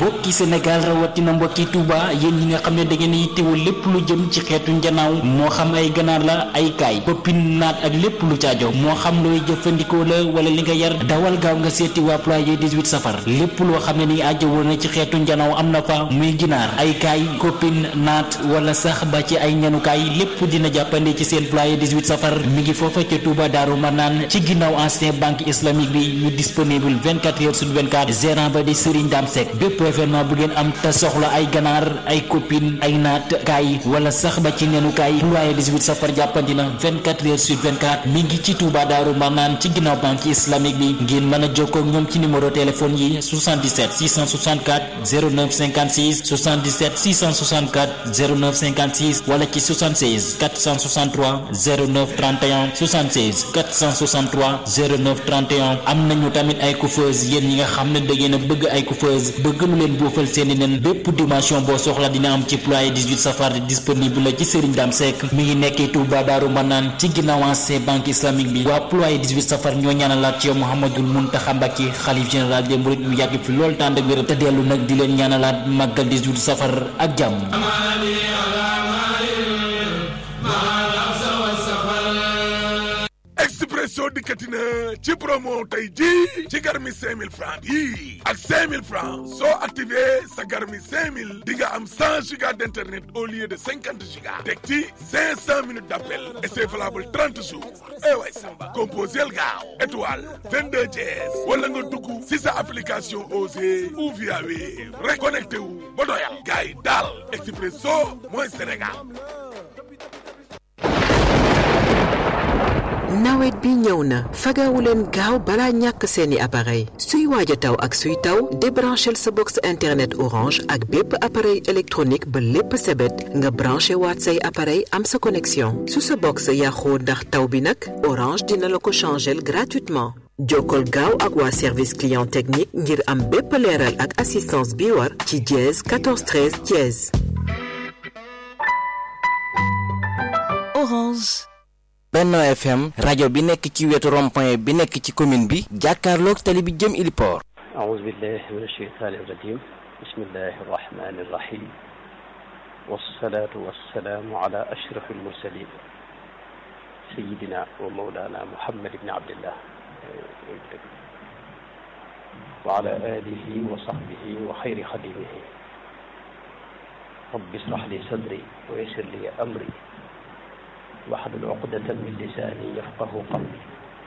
mbokki Sénégal rawatina mbokki Touba yéen ñi nga xam ne da ngeen yittewoo lépp lu jëm ci xeetu njanaaw moo xam ay ganaar la ay kaay poppin naat ak lépp lu caajo moo xam looy jëfandikoo la wala li nga yar dawal gaaw nga seeti waa ployé 18 safar lépp loo xam ne ni ajjawoo na ci xeetu njanaaw am na fa muy ginaar ay kaay koppin naat wala sax ba ci ay ñanukaay lépp dina jàppande ci seen ployé 18 safar mi ngi foofa ca Touba Daaru Manaan ci ginnaaw ancien banque islamique bi ñu disponible 24 heures sur 24 gérant ba di Serigne Dame Seck bépp événement bu ngeen am te soxla ay ganaar ay copine ay naat kaay wala sax ba ci nenukaay ployé 18 safar jàppandi na 24 heures sur 24 mi ngi ci Touba Daaru Manaan ci ginnaaw banque islamique bi ngeen mën a jokkoo ak ñoom ci numéro téléphone yi 77 664 09 56 77 664 09 56 wala ci 76 463 09 31 76 463 09 31 am nañu tamit ay coiffeuse yéen ñi nga xam ne da ngeen a bëgg ay coiffeuse bëgg lu leen boofal seeni nen bépp dimension boo soxla dina am ci ployé 18 safar disponible la ci Serigne Dame Seck mi ngi nekkee Touba Daaru Manaan ci ginnaaw ancien banque islamique bi waa ployé 18 safar ñoo ñaanalaat ci yow Mouhamadul Mountakha Mbacké xalif général des mourides mu yàgg fi lool tànd ak wér te dellu nag di leen ñaanalaat màggal 18 safar ak jàmm Expresso dikkati na ci promo tey ji ci garmi 5000 francs yi ak 5000 francs soo activé sa garmi 5000 di nga am 100 giga d'internet au lieu de 50 giga teg ci 500 minutes d'appel et c'est valable 30 jours eh way samba composel gaaw étoile 22 dièse wala nga dugg si sa application Osée ou via Wave rek connecté wu ba doyal gars yi daal Expresso mooy Sénégal nawet bi ñëw na fagawu leen gaaw balaa ñàkk seeni appareil suy waaj a taw ak suy taw débranchel sa box internet orange ak bépp appareil électronique ba lépp sebet nga branché waat say appareil am sa connexion su sa box yàqoo ndax taw bi nag orange dina la ko changel gratuitement jokkol gaaw ak waa service client technique ngir am bépp leeral ak assistance bi war ci dièse 14 13 dièse Orange. Benno FM rajo bi nekk ci wetu rond-point bi nekk ci commune bi jàkkaarloog tali bi jëm Iliport أعوذ بالله من الشيطان الرجيم بسم الله الرحمن الرحيم والصلاة والسلام على أشرف المرسلين سيدنا ومولانا محمد بن عبد الله وعلى آله وصحبه وخير خديمه رب اشرح لي صدري ويسر لي أمري واحلل عقدة من لساني يفقه قولي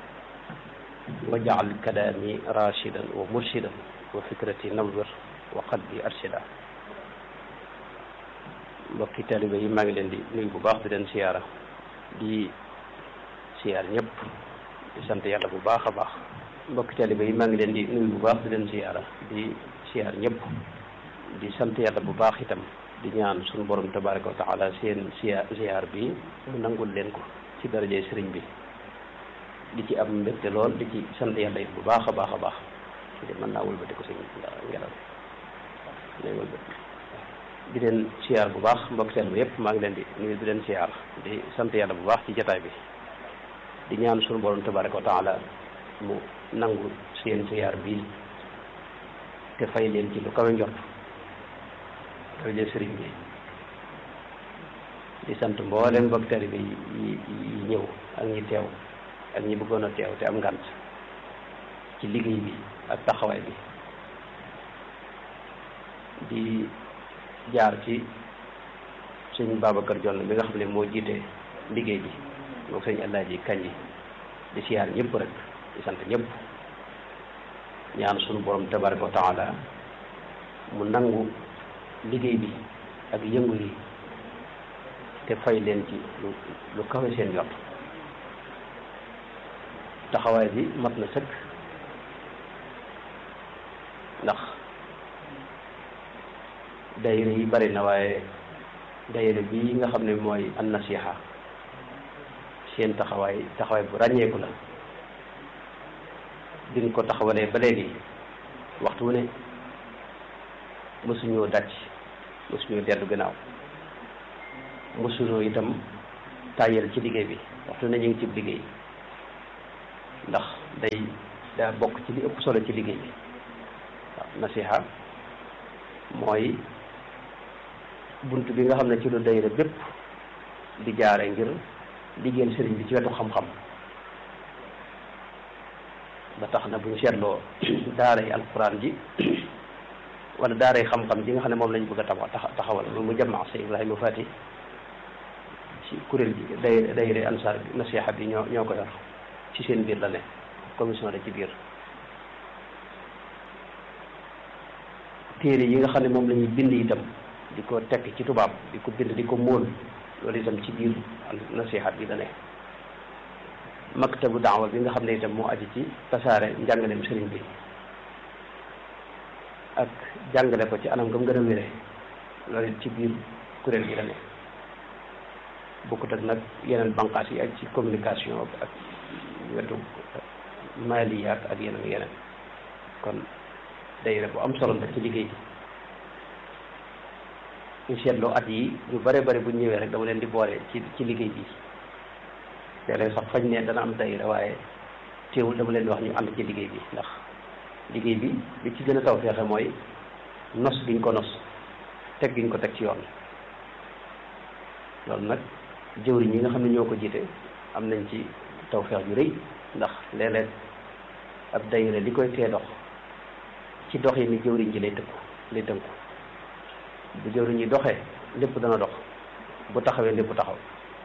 واجعل كلامي راشدا ومرشدا وفكرتي نور وقلبي أرشدا mbokki taalibe yi maa ngi leen di nuyu bu baax di leen siyaara di siyaar ñëpp di sant yàlla bu baax a baax mbokki taalibe yi maa ngi leen di nuyu bu baax di leen siyaara di siyaar ñëpp di sant yàlla bu baax itam di ñaan suñu borom tabaraka wa taala seen siya ziar bi mu nangul leen ko ci darajay sëriñ bi di ci am mbégte lool di ci sant yàlla it bu baax a baax a baax di mën naa wëlbati ko sëñ ngelaw lay wëlbati di leen siyaar bu baax mbokk seen bi yëpp maa ngi leen di nuyu di leen siyaar di sant yàlla bu baax ci jataay bi di ñaan suñu borom tabaraka wa taala mu nangu seen siyaar bi te fay leen ci lu kawe njort jërëjëf sëriñ bi di sant mboolem mbokk taalibe yi yi ñëw ak ñi teew ak ñi bëggoon a teew te am ngant ci liggéey bi ak taxawaay bi di jaar ci sëñ Babacar Jonn bi nga xam ne moo jiite liggéey bi moom sëñ Alaaji Kañ di siyaar ñëpp rek di sant ñëpp ñaan sunu borom tabaraka wa taala mu nangu liggéey bi ak yëngu yi te fay leen ci lu lu kawe seen yott taxawaay bi mat na sëkk ndax dayre yi bari na waaye dayre bi nga xam ne mooy an nasiha seen taxawaay taxawaay bu ràññeeku la biñ ko taxawalee ba léegi waxtu wu ne mësuñoo dàcc mësuñoo dellu gannaaw mësuñoo itam tàyyel ci liggéey bi waxtu ne ñu ngi ci liggéey ndax day daa bokk ci li ëpp solo ci liggéey bi waaw nasiha mooy bunt bi nga xam ne ci lu dayra bépp di jaare ngir liggéeyal sëriñ bi ci wetu xam-xam ba tax na buñ seetloo daara yi alquran ji wala daara yi xam-xam ji nga xam ne moom lañ bëgg a taxa taxawal moom mu jamaa sa Ibrahima Fati ci kuréel gi day dayre ansaar bi nasiha bi ñoo ñoo ko yor ci seen biir la ne commission la ci biir téere yi nga xam ne moom la ñuy bind itam di ko tekk ci tubaab di ko bind di ko móol loolu itam ci biir nasiha bi la ne maktabu daawa bi nga xam ne itam moo aju ci tasaare njàngaleem sëriñ bi ak jàngale ko ci anam gam gën a wére loolu it ci biir kuréel gi la ne bokkut ak nag yeneen banqaas yi ak ci communication ak wetu maliyaat ak yeneen yeneen kon dayre bu am solo la ci liggéey bi ñu seetloo at yi ñu bare bare bu ñëwee rek dama leen di boole ci ci liggéey bi léeg-léeg sax fañ ne dana am dayre waaye teewul dama leen di wax ñu ànd ci liggéey bi ndax liggéey bi li ci gën a taw feexe mooy nos giñ ko nos teg giñ ko teg ci yoon loolu nag jëwriñ yi nga xam ne ñoo ko jiite am nañ ci taw feex ju rëy ndax léeg-léeg ab dayre li koy tee dox ci dox yi ni jëwriñ ji lay tëkku lay tënku bu jëwriñ yi doxee lépp dana dox bu taxawee lépp taxaw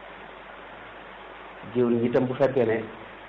jëwriñ itam bu fekkee ne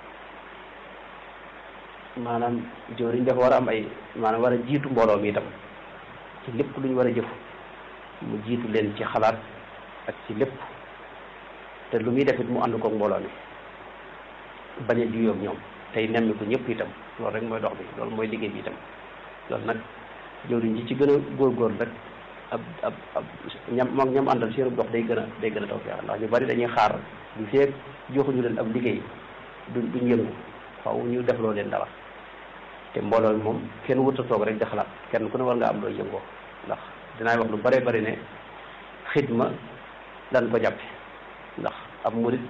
maanaam jëwriñ dafa war a am ay maanaam war a jiitu mbooloo mi itam ci lépp lu ñu war a jëf mu jiitu leen ci xalaat ak ci lépp te lu muy def it mu ànd koog mbooloo mi bañ a juyoo ak ñoom tey nemmi ko ñëpp itam loolu rek mooy dox bi loolu mooy liggéey bi itam loolu nag jëwriñ ji ci gën a góorgóorlu rek ab ab ab ñam moom ñam àndal seenu dox day gën a day gën a taw feex ndax ñu bari dañuy xaar bu feeg joxuñu leen ab liggéey du duñ yëngu faw ñu def loo leen dara te mbooloo mi moom kenn wut a toog rek di xalaat kenn ku ne war nga am looy yëngoo ndax dinaay wax lu bare bari ne xidma dañ ko jàppe ndax ab murit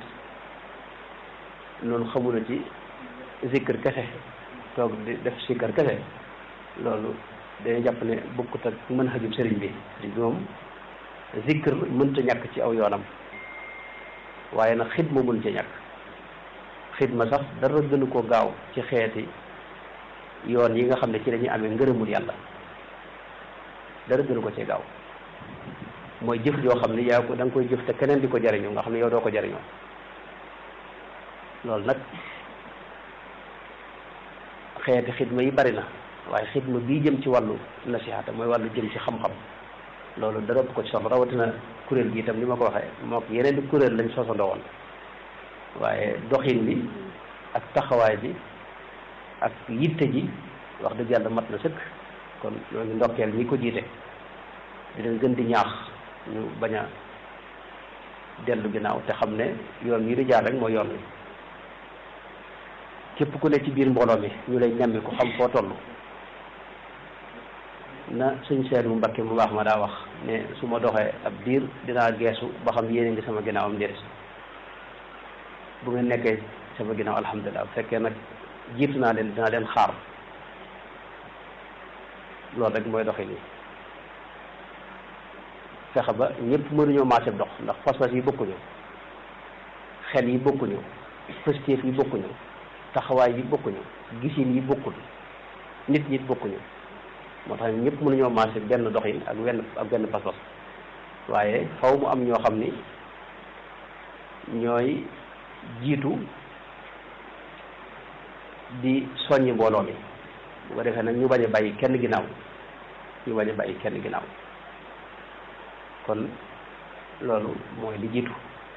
loolu xamula ci zikkër kese toog di def sikkër kese loolu dañuy jàpp ne bokkut ak mën xajub sëriñ bi sëriñ bi moom zikkër mënta ñàkk ci aw yoonam waaye nag xidma mën ci ñàkk xidma sax dara gënu ko gaaw ci xeeti yoon yi nga xam ne ci dañuy amee ngërëmul yàlla dara gënu ko ci gaaw mooy jëf joo xam ne yaa ko da nga koy jëf te keneen di ko jariñoo nga xam ne yow doo ko jariñoo loolu nag xeeti xidma yi bari na waaye xidma bii jëm ci wàllu nasihaata mooy wàllu jëm ci xam-xam loolu dara ëpp ko ci soxla rawatina kuréel gi itam ni ma ko waxee moo ko yeneen di kuréel lañ sosandoo woon waaye doxin bi ak taxawaay bi ak yitte ji wax dëgg yàlla mat na sëkk kon ñoo ngi ndokkeel ñi ko jiite di leen gën di ñaax ñu bañ a dellu ginnaaw te xam ne yoon yi di jaar rek mooy yoon wi képp ku ne ci biir mbooloo mi ñu lay ñammi ko xam foo toll na suñ seet mu mbakke mu baax ma daa wax ne su ma doxee ab diir dinaa geesu ba xam yéene ngi sama ginnaaw am déet bu ngeen nekkee sama ginnaaw alhamdulilah bu fekkee nag jiitu naa leen dinaa leen xaar loolu rek mooy doxin yi fexe ba ñëpp mënuñoo maase dox ndax fas-fas yi bokkuñu xel yi bokkuñu pëstéef yi bokkuñu taxawaay yi bokkuñu gisin yi bokkul nit ñi bokkuñu moo tax ñëpp mënuñoo maase benn doxin ak wenn ak benn pas-pas waaye faw mu am ñoo xam ni ñooy jiitu di soññi mbooloo mi bu ko defee nag ñu bañ a bàyyi kenn ginnaaw ñu bañ a bàyyi kenn ginnaaw kon loolu mooy li jiitu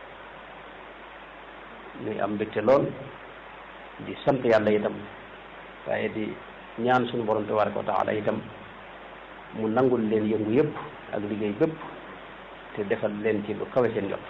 ñuy am mbégte lool di sant yàlla itam waaye di ñaan suñu borom tabaraka wa taala itam mu nangul leen yëngu yëpp ak liggéey bépp te defal leen ci lu kawe seen jot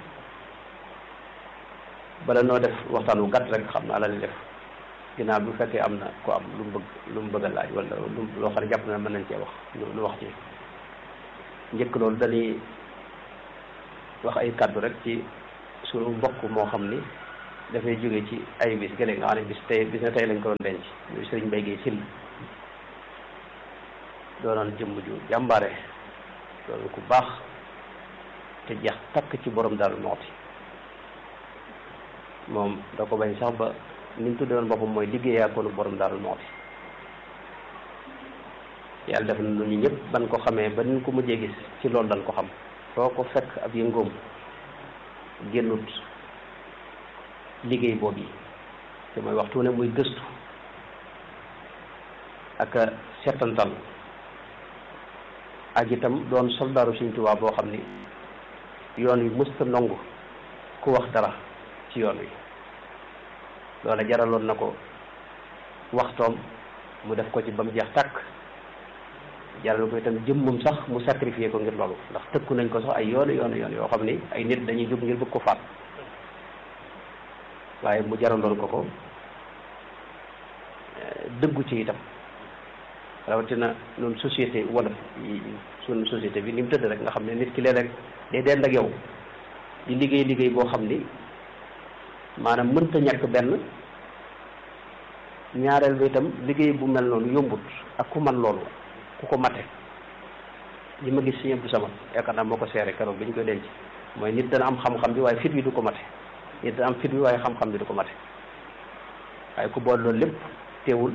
bala noo def waxtaan wu gàtt rek xam naa la ni def ginnaaw bu fekkee am na ko am lu mu bëgg lu mu bëgg a laaj wala lu loo xam ne jàpp na mën nañ cee wax lu wax ci njëkk loolu dañuy wax ay kàddu rek ci suñu mbokk moo xam ni dafay jóge ci ay bis gële nga xam ne bis tey bis na tey lañ ko doon denc muy sëriñ Mbay Géey Sill doonoon jëmm ju jàmbaare doon ku baax te jeex takk ci borom Daaru Muxti moom da ko bañ sax ba ni mu tudde woon boppam mooy liggéeyaa ko nu borom Daaru Muxti yàlla def na lu ñu ñëpp ban ko xamee ba ñu ko mujjee gis ci loolu dañ ko xam foo ko fekk ab yëngoom génnut liggéey boobu yi te mooy waxtu ne muy gëstu ak seetantal ak itam doon soldaaru Sëriñ Tuubaa boo xam ni yoon wi mësta ndongu ku wax dara ci yoon wi loola jaraloon na ko waxtoom mu def ko ci ba mu jeex tàkk jaral ko itam jëmmum sax mu sacrifier ko ngir loolu ndax tëkku nañ ko sax ay yoon yoon yoon yoo xam ni ay nit dañuy jóg ngir bëgg ko faat waaye mu jaraloon ko ko dëggu ci itam rawatina noonu société wolof yi suñu société bi ni mu tëdd rek nga xam ne nit ki léeg-léeg day dend ak yow di liggéey liggéey boo xam ni maanaam mënta ñàkk benn ñaareel bi itam liggéey bu mel noonu yombut ak ku man loolu ku ko mate li ma gis si ñëpp sama yaakaar naa moo ko seere keroog bi ñu koy denc mooy nit dana am xam-xam bi waaye fit bi du ko mate nit dana am fit bi waaye xam-xam bi du ko mate waaye ku boole loolu lépp teewul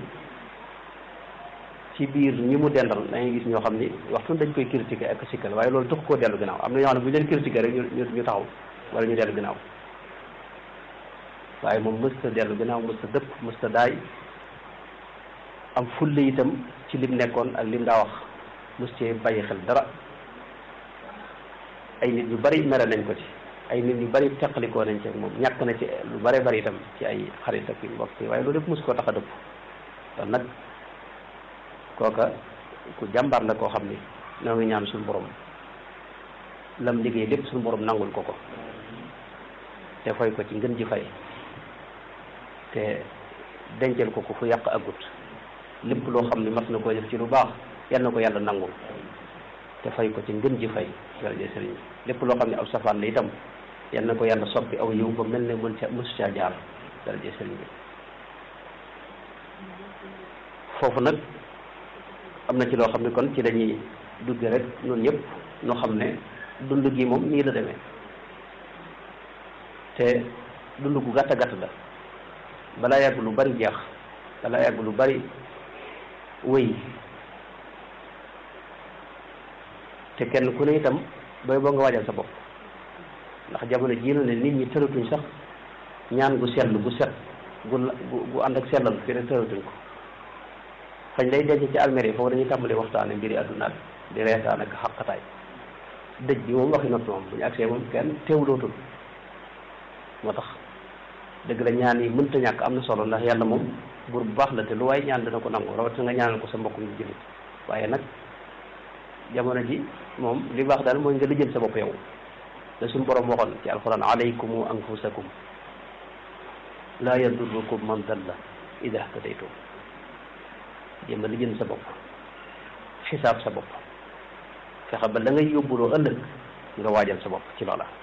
ci biir ñi mu dendal dañuy gis ñoo xam ni waxtu dañ koy critiquer ak sikkal waaye loolu tax koo dellu ginnaaw am na ñoo xam ne bu ñu leen critiquer rek ñu ñu taxaw wala ñu dellu ginnaaw waaye moom mësta dellu ginnaaw mësta dëpp mësta daay am fulle itam ci lim nekkoon ak lim daa wax mës cee bàyyi xel dara ay nit ñu bari mere nañ ko ci ay nit ñu bari teqalikoo nañ ci ak moom ñàkk na ci lu bare bari itam ci ay xarit ak mbokk yi waaye loolu lépp mës koo tax a dëpp kon nag kooka ku jàmbaar la koo xam ni noo ngi ñaan suñu borom lam liggéey lépp suñu borom nangul ko ko te fay ko ci ngën ji fay te dencal ko ko fu yàq agut lépp loo xam ne mas na koo def ci lu baax yal na ko yàlla nangul te fay ko ci ngën ji fay daraja sëriñ lépp loo xam ne aw safaan la itam yal na ko yàlla soppi aw yiw ba mel ne mën ca mësu caa jaar daraja sëriñ bi foofu nag am na ci loo xam ne kon ci lañuy dugge rek ñun ñëpp ñu xam ne dund gi moom nii la demee te dund gu gàtt gàtt la balaa yàgg lu bari jeex balaa yàgg lu bari wëy te kenn ku ne itam booy boo nga waajal sa bopp ndax jamono jii na ne nit ñi tëratuñ sax ñaan gu sell gu set gu gu ànd ak sellal fi ne tëratuñ ko fañ lay denc ci almer yi foofu dañuy tàmbali waxtaane mbiri àdduna di reetaan ak xaqataay dëj bi moom waxi noppi moom bu ñu agsee moom kenn teewlootul moo tax dëgg la ñaan yi mënta ñàkk am na solo ndax yàlla moom buur bu baax la te lu waaye ñaan dana ko nangu rawatina nga ñaanal ko sa mbokk ñu jullit waaye nag jamono ji moom li baax daal mooy nga lijjal sa bopp yow la suñu borom waxoon ci alquran alaykum anfusakum laa yadurrukum man dalla ida htadaytum jéem a lijjal sa bopp xisaab sa bopp fexe ba la ngay yóbbuloo ëllëg nga waajal sa bopp ci loola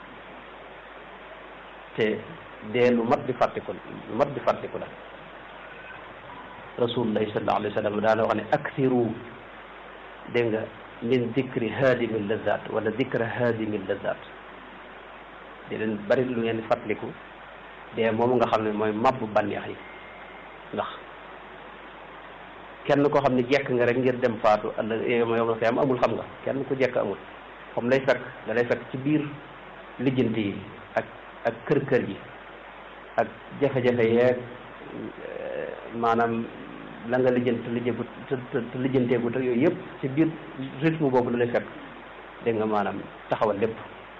te dee lu mat di fàttiku lu mat di fàttiku la rasulullahi sallallahu alayhi wa sallam daana wax ne aksiru dégg nga min dikri haadimi lazat wala dikra haadimi lazat di leen bari lu ngeen di fàttaliku dee moom nga xam ne mooy mabbu bànneex yi ndax kenn koo xam ne jekk nga rek ngir dem faatu ëllëg yow ma fi am amul xam nga kenn ku jekk amul comme lay fekk da lay fekk ci biir lijjanti yi ak ak kër kër yi ak jafe-jafe yeeg maanaam la nga lijjant lijjëbu te lijjanteegu te yooyu yëpp ci biir rythme boobu la lay fekk dégg nga maanaam taxawal lépp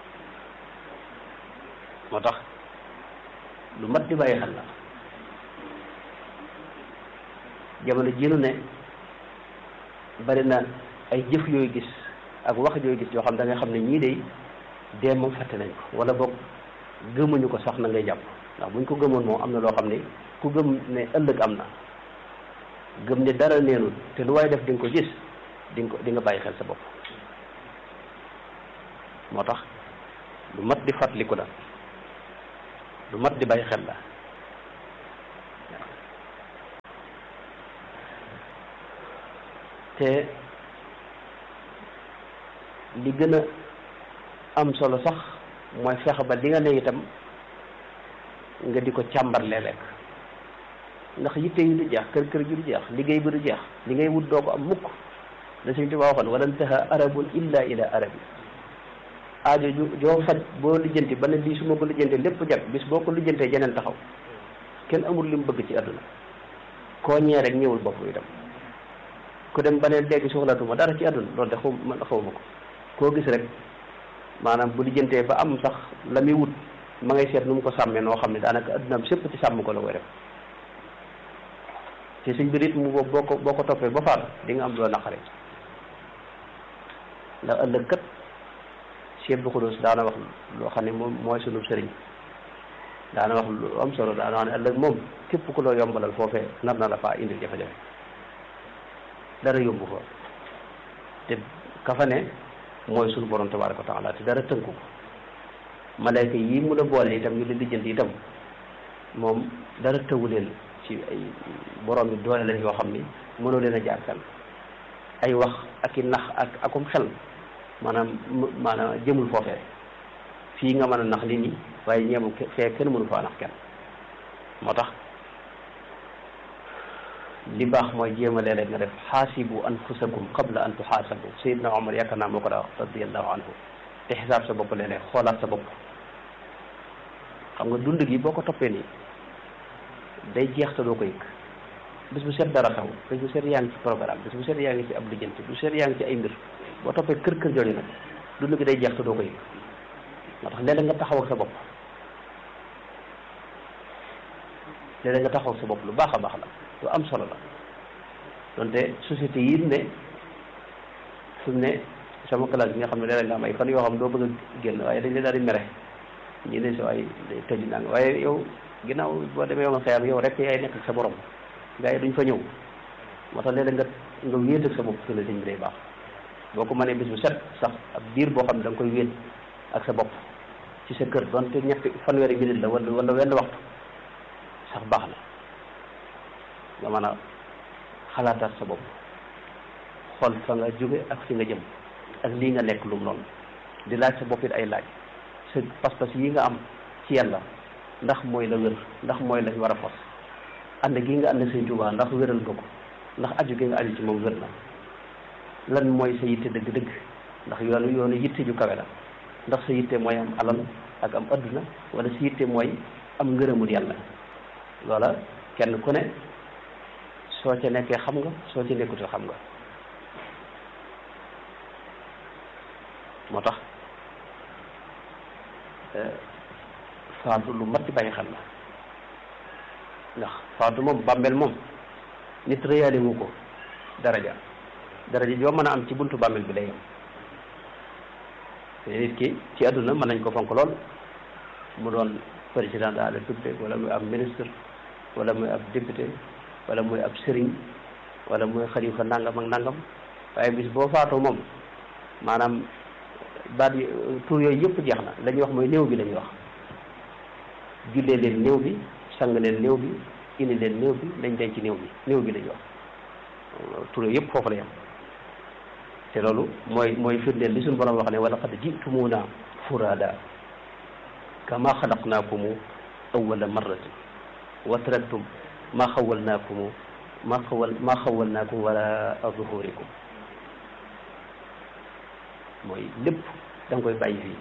moo tax lu mat di bàyyi xel la jamono jiinu ne bari na ay jëf yooyu gis ak wax yooyu gis yoo xam da nga xam ne ñii de dee moom fàtte nañ ko wala boog gëmuñu ko sax na ngay jàpp ndax buñ ko gëmoon moom am na loo xam ne ku gëm ne ëllëg am na gëm ne dara neenul te lu waaye def di nga ko gis di nga ko di nga bàyyi xel sa bopp moo tax lu mat di fàttaliku la lu mat di bàyyi xel la te li gën a am solo sax mooy fexe ba li nga ne itam nga di ko càmbar léeg-léeg ndax yitte yi du jeex kër kër gi du jeex liggéey bi du jeex li ngay wut doo ko am mukk la Sëñ Tuubaa waxoon wala ntaha arabun illa ila arabi aajo ju joo faj boo lijjanti ba ne lii su ma ko lijjantee lépp jag bis boo ko lijjantee jeneen taxaw kenn amul li mu bëgg ci àdduna koo ñee rek ñëwul bopp itam ku dem ba ne léegi soxlatuma dara ci àdduna loolu de xaw ma xaw ma ko koo gis rek maanaam bu lijjantee ba am sax la muy wut ma ngay seet nu mu ko sàmmee noo xam ne daanaka addunaam sépp ci sàmm ko la koy def te suñ biir it mu boo ko boo ko toppee ba faatu di nga am loo naqare ndax ëllëg kat Cheikh Abdou Khoudous daana wax loo xam ne moom mooy sunu sëriñ daana wax lu am solo daana wax ne ëllëg moom képp ku loo yombalal foofee nar na la faa indil jafe-jafe dara yombu fa te ka fa ne mooy sunu borom tabaaraka wa taala te dara tënku ko malayka yi mu la boole itam ñu di lijjanti itam moom dara tëwu leen ci ay borom yi doole lañ yoo xam ni mënoo leen a jaar kan ay wax ak i nax ak akum xel maanaam maanaam jëmul foofee fii nga mën a nax nit ñi waaye ñeemu fee kenn mënu faa nax kenn moo tax li baax mooy jéem a léeg-léeg nga def xaasibu anfusakum qabla an tuxaasabu Seydina Omar yaakaar naa moo ko daa wax radiallahu anhu te xisaab sa bopp léeg-léeg xoolaat sa bopp xam nga dund gi boo ko toppee nii day jeex te doo ko yëg bis bu set dara xew bis bu set yaa ngi ci programme bis bu set yaa ngi ci ab lijjanti bis bu set yaa ngi ci ay mbir boo toppee kër kër jooju nag dund gi day jeex te doo ko yëg moo tax léeg-léeg nga taxaw ak sa bopp léeg-léeg nga taxaw ak sa bopp lu baax a baax la lu am solo la donte société yi ne fi mu ne sama classe bi nga xam ne léeg-léeg nga am ay fan yoo xam doo bëgg a génn waaye dañ la daal di mere ñi ne si ay tëj naa nga waaye yow ginnaaw boo demee yow nga xëyam yow rek yaay nekk ak sa borom gars yi duñ fa ñëw moo tax léeg-léeg nga nga wéet ak sa bopp fi la sëñ bi day baax boo ko mënee bis bu set sax ab diir boo xam ne da nga koy wéet ak sa bopp ci sa kër donte ñetti fanweeri minute la wala wala wenn waxtu sax baax na nga mën a xalaataat sa bopp xool fa nga jóge ak fi nga jëm ak lii nga nekk lu mu noonu di laaj sa bopp it ay laaj sa pas-pas yi nga am ci yàlla ndax mooy la wér ndax mooy lañ war a fas ànd gi nga ànd Sëñ Tuubaa ndax wéral nga ko ndax aju gi nga aju ci moom wér na lan mooy sa yitte dëgg-dëgg ndax yoonu yoonu yitte ju kawe la ndax sa yitte mooy am alal ak am adduna wala sa yitte mooy am ngërëmul yàlla loola kenn ku ne soo ca nekkee xam nga soo ca nekkutul xam nga moo tax faatu lu mat di bàyyi xel la ndax faatu moom bàmmeel moom nit réyaale wu ko daraja daraja joo mën a am ci buntu bàmmeel bi lay yem te nit ki ci àdduna mën nañ ko fonk lool mu doon président de la république wala muy ab ministre wala muy ab député wala muy ab sëriñ wala muy xalifa nangam ak nangam waaye bis boo faatoo moom maanaam baat yi tur yooyu yëpp jeex na la ñuy wax mooy néew bi la ñuy wax jullee leen néew bi sang leen néew bi indi leen néew bi lañ denc néew bi néew bi la ñuy wax tur yooyu yëpp foofu la yem te loolu mooy mooy firndeel li suñu borom wax ne wala qad ji'tumuuna furaada kama xalaqnaakumu awwala marratin wa taraktum ma xawalnaakumu ma xawal ma xawalnaakum wala zuhurikum mooy lépp da nga koy bàyyi fii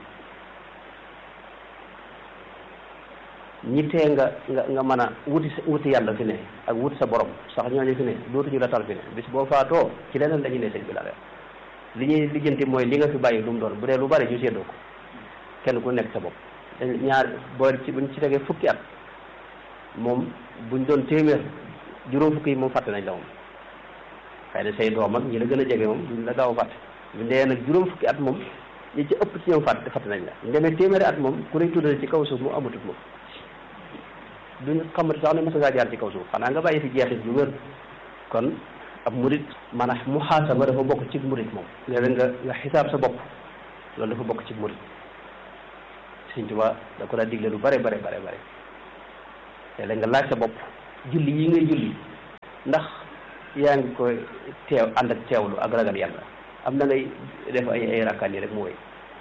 ñi tee nga nga nga mën a wuti wuti yàlla fi ne ak wut sa borom sax ñooñu fi ne dootuñu la tal fi ne bis boo faatoo ci leneen la ñu ne sëñ bi la li ñuy lijjanti mooy li nga fi bàyyi lu mu doon bu dee lu bari ñu séddoo ko kenn ku nekk sa bopp ñaar boo ci buñ ci tegee fukki at moom buñ doon téeméer juróom fukki yi moom fàtte nañ la moom xëy na say doom ak ñi la gën a jege moom duñ la gaaw a fàtte bu dee nag juróom fukki at moom ñi ci ëpp ci ñoom fàtte fàtte nañ la ñu demee téeméeri at moom ku lay tuddal ci kaw suuf mu amatut moom duñ xamati sax ne mos ngaa jaar ci kaw suuf xanaa nga bàyyi fi jeexit yu wér kon ab murit maanaam muhaasaba dafa bokk ci murit moom léeg nga nga xisaab sa bopp loolu dafa bokk ci murit Sëñ Tuubaa da ko daa digle lu bare bare bare bare léeg nga laaj sa bopp julli yi ngay julli ndax yaa ngi koy teew ànd ak teewlu ak ragal yàlla am na ngay def ay ay rakkaan yi rek mu woy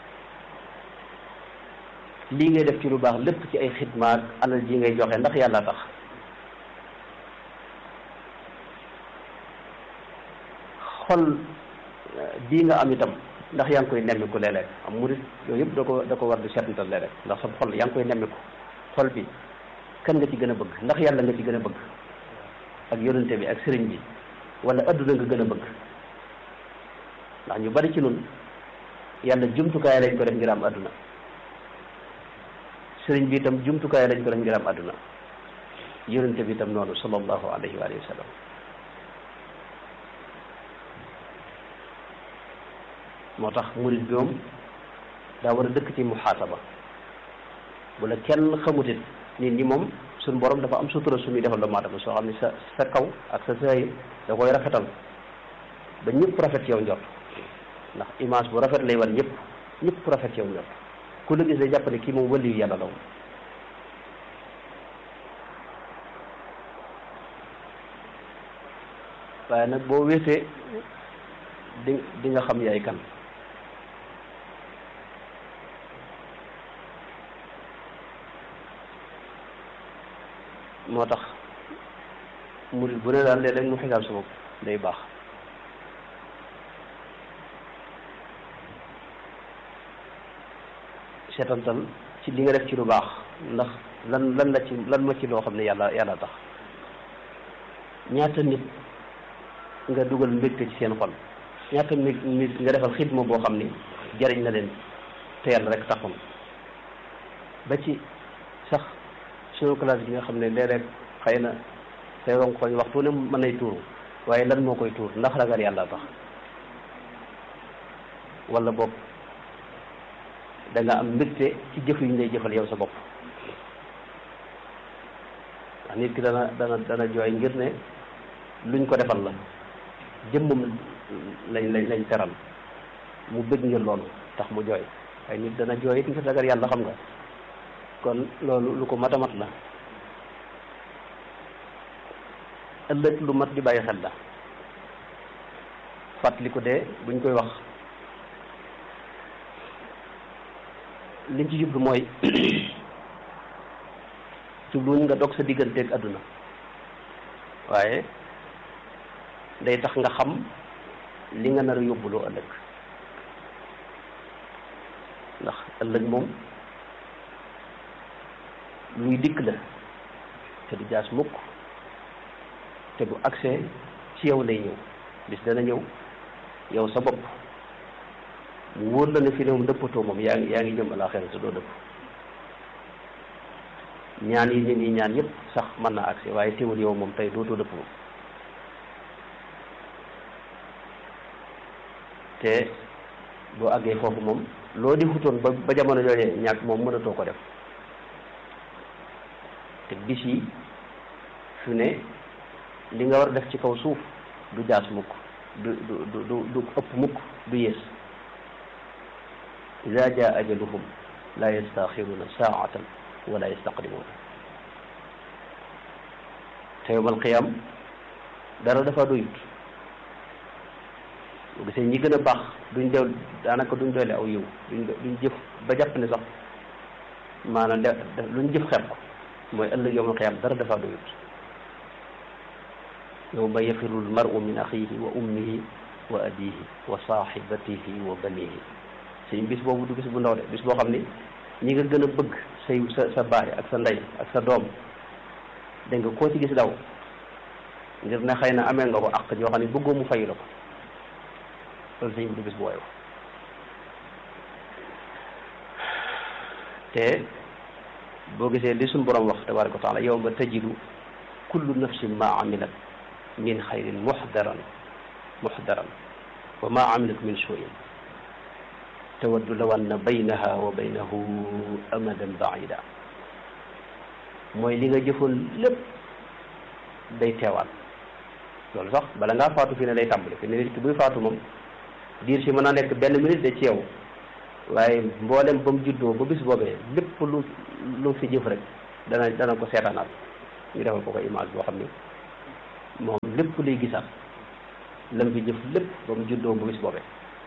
lii ngay def ci lu baax lépp ci ay xidmaak alal ji ngay joxe ndax yàlla tax xol bii nga am itam ndax yaa ngi koy nemmiku léeg-léeg am murit yooyu yëpp da ko da ko war di seetantal léeg-léeg ndax sa xol yaa ngi koy nemmiku xol bi kan nga ci gën a bëgg ndax yàlla nga ci gën a bëgg ak yonente bi ak sëriñ bi wala adduna nga gën a bëgg ndax ñu bari ci nun yàlla jumtukaay lañ ko def ngir am adduna sëriñ bi itam jumtukaay lañ ko def ngir am adduna yonente bi itam noonu sallallahu alayhi wa sallam moo tax murit bi moom daa war a dëkk ci muhaasaba bu la kenn xamutit nit ñi moom suñ borom dafa am sutura suñuy defal doomu aadama soo xam ne sa sa kaw ak sa saayir da koy rafetal ba ñëpp rafet ci yow njort ndax image bu rafet lay wan ñëpp ñëpp rafet ci yow njort ku la gis day jàpp ne kii moom waliyu yàlla la moom waaye nag boo wéetee di di nga xam yaay kan moo tax murid bu ne daal léeg-léeg mu xisaab sa bopp day baax seetantal ci li nga def ci lu baax ndax lan lan la ci lan ma ci loo xam ne yàlla yàlla tax ñaata nit nga dugal mbégte ci seen xol ñaata nit nit nga defal xidma boo xam ni jariñ na leen te yàlla rek taxoon ba ci sax suñu classe bi nga xam ne léeg-léeg xëy na say ronkoñ waxtu ne mën nay tuuru waaye lan moo koy tuur ndax ragal yàlla tax wala boog da nga am mbégte ci jëf yu ñu lay jëfal yow sa bopp ndax nit ki dana dana dana jooy ngir ne luñ ko defal la jëmmam lañ lañ lañ teral mu bëgg ngir loolu tax mu jooy waaye nit dana jooy it ngir ragal yàlla xam nga kon loolu lu ko mat a mat la ëllëg lu mat di bàyyi xel la fàttali ko dee buñ koy wax liñ ci jublu mooy jubluñ nga dog sa digganteeg àdduna waaye day tax nga xam li nga nar a yóbbuloo ëllëg ndax ëllëg moom luy dikk la te du jaas mukk te bu accès ci yow lay ñëw bis dana ñëw yow sa bopp mu wóor la ne fi ne moom dëppatoo moom yaa ngi yaa ngi jëm alaxira te doo dëpp ñaan yi nit ñi ñaan yëpp sax mën naa accès waaye teewul yow moom tey dootoo dëpp moom te boo àggee foofu moom loo di xutoon ba ba jamono joojee ñàkk moom mënatoo ko def te bis yi fi ne li nga war a def ci kaw suuf du jaas mukk du du du du du ëpp mukk du yées ida jaa ajaluhum la yastaxiruna saatan wala yastaqdimuna te yowmal qiyam dara dafa doyut bu gisee ñi gën a baax duñ dew daanaka duñ doyle aw yiw duñ duñ jëf ba jàpp ne sax maanaam de luñ jëf xeeb ko mooy ëllëg yowmal qiyam dara dafa doyut yowma yafiru lmaru min axihi wa ummihi wa abihi wa saaxibatihi wa banihi suñ bis boobu du bis bu ndaw de bis boo xam ni ñi nga gën a bëgg say sa sa baay ak sa ndey ak sa doom dégg nga koo ci gis daw ngir ne xëy na amee nga ko àq yoo xam ne bëggoo mu fayu la ko loolu suñ du bis bu woyof te boo gisee li suñ borom wax tabaraka wa taala yowma tajidu kullu nafsin ma amilat min xayrin muxdaran muxdaran wa ma amilat min suin tawaddu law anna baynaha wa baynahu amadan baida mooy li nga jëfoon lépp day teewaat loolu sax bala ngaa faatu fi ne lay tàmbali fi ne nit ki buy faatu moom diir si mën naa nekk benn minute de ci yow waaye mboolem ba mu juddoo ba bis boobee lépp lu lu fi jëf rek dana dana ko seetaanaat ñu defal ko ko image boo xam ni moom lépp luy gisaat lam fi jëf lépp ba mu juddoo ba bis boobee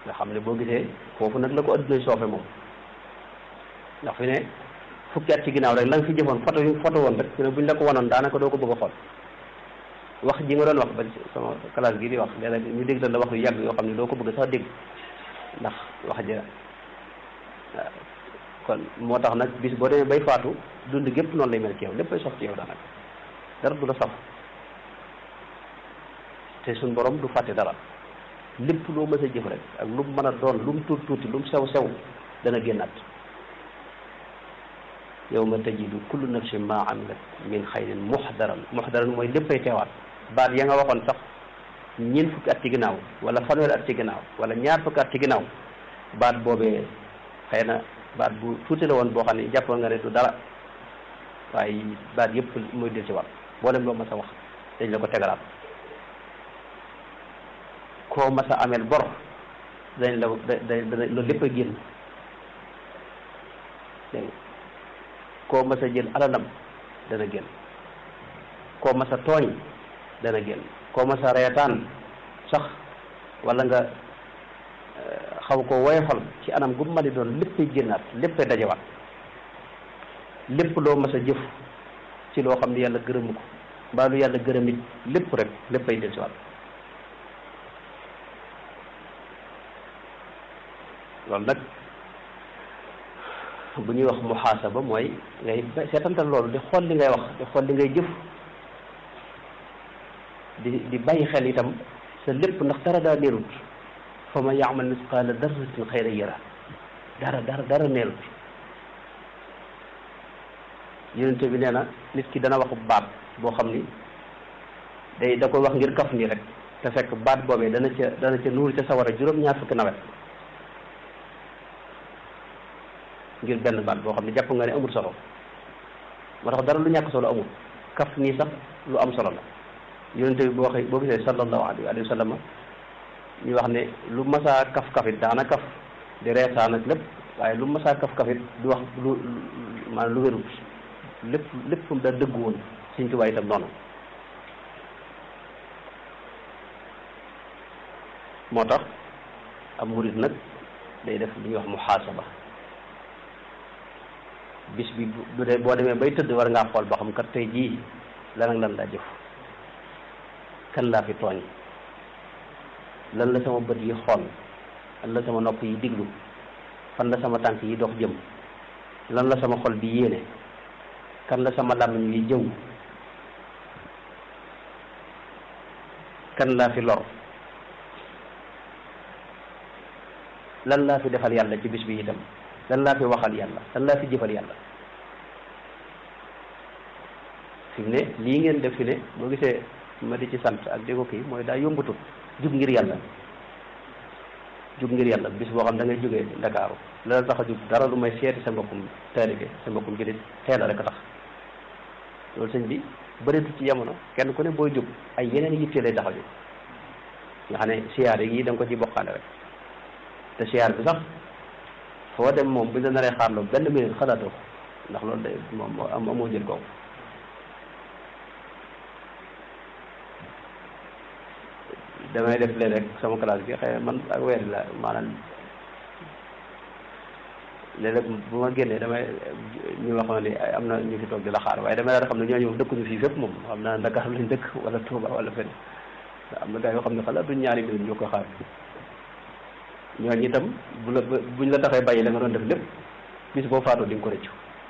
nga xam ne boo gisee foofu nag la ko adduna soofe moom ndax fi ne fukki at ci ginnaaw rek la nga fi jëfoon photo yi photo woon rek fi ne buñ la ko wanoon daanaka doo ko bëgg a xool wax ji nga doon wax ba sama classe gi di wax léeg-léeg ñu dégg la wax yu yàgg yoo xam ne doo ko bëgg sax dégg ndax wax ja waaw kon moo tax nag bis boo demee bay faatu dund gépp noonu lay mel ci yow léppay sof ci yow daanaka dara du la saf te suñ borom du fàtte dara lépp loo mës a jëf rek ak lu mu mën a doon lu mu tuuti tuuti lu mu sew sew dana génnaat yawma tajidu kullu nafsin ma amilat min xayrin muxdaran muxdaran mooy léppay teewaat baat ya nga waxoon sax ñeent fukki at ci ginnaaw wala fanweeri at ci ginnaaw wala ñaar fukki at ci ginnaaw baat boobee xëy na baat bu tuuti la woon boo xam ne jàppoon nga ne du dara waaye baat yëpp muy del ci war boolem loo mas a wax dañ la ko tegalaat koo mas a ameel bor dañ la da da loolu lépp a génn dégg koo mas a jël alalam dana génn koo mas a tooñ dana génn koo mas a reetaan sax wala nga xaw ko woyofal ci anam gu ma di doon léppay génnaat léppay dajewaat lépp loo mas a jëf ci loo xam ne yàlla gërëmu ko mbaa lu yàlla gërëm it lépp rek léppay dellusiwaat loolu nag bu ñuy wax muhaasaba mooy ngay seetantal loolu di xool li ngay wax di xool li ngay jëf di di bàyyi xel itam sa lépp ndax dara daa neerut fa man yaamal misqaala darratin xayran yara dara dara dara neerut yonente bi nee na nit ki dana wax baat boo xam ni day da koy wax ngir kaf nii rek te fekk baat boobee dana ca dana ca nuur ca sawara juróom-ñaar fukki nawet ngir benn baat boo xam ne jàpp nga ne amul solo moo tax dara lu ñàkk solo amul kaf nii sax lu am solo la yonente bi boo waxee boo gisee sallallahu alayhi wa sallam ñu wax ne lu masaa kaf kafit daana kaf di reetaan ak lépp waaye lu masaa kaf kafit du wax lu maanaam lu wérut lépp lépp da dëggu woon Sëñ Tuubaa itam noonu moo tax am murit nag day def lu ñuy wax muhaasaba bis bi bu dee boo demee bay tëdd war ngaa xool ba xam kat tey jii lan ak lan laa jëf kan laa fi tooñ lan la sama bët yi xool lan la sama nopp yi diglu fan la sama tànk yi dox jëm lan la sama xol bi yéene kan la sama làmmiñ wi jëw kan laa fi lor lan laa fi defal yàlla ci bis bi itam lan laa fi waxal yàlla lan laa fi jëfal yàlla fi mu ne lii ngeen def fi ne boo gisee ma di ci sant ak di ko kii mooy daa yombatut jug ngir yàlla jug ngir yàlla bis boo xam da ngay jógee ndakaaru la la tax a jug dara lu may seeti sa mbokkum taalibe sa mbokkum jullit teel a rek a tax loolu sëñ bi bëreetu ci jamono kenn ku ne booy jóg ay yeneen yitte lay tax a jóg nga xam ne siyaar yi da nga ko ci bokkaale rek te siyaar bi sax foo dem moom bu ñu la naree xaarloo benn minute xalaatoo ko ndax loolu day moom am amoo jël kooku damay def leen rek sama classe bi xëy man ak weer la maanaam léeg-léeg bu ma génnee damay ñu wax ne am na ñu fi toog di la xaar waaye damay daal xam ne ñooñu moom dëkkuñu fii fépp moom xam naa Dakar lañ dëkk wala Touba wala fenn am na gars yoo xam ne xalaat duñ ñaari minute ñu ko xaar ñooñu itam bu la buñ la taxee bàyyi la nga doon def lépp bis boo faatoo di nga ko rëccu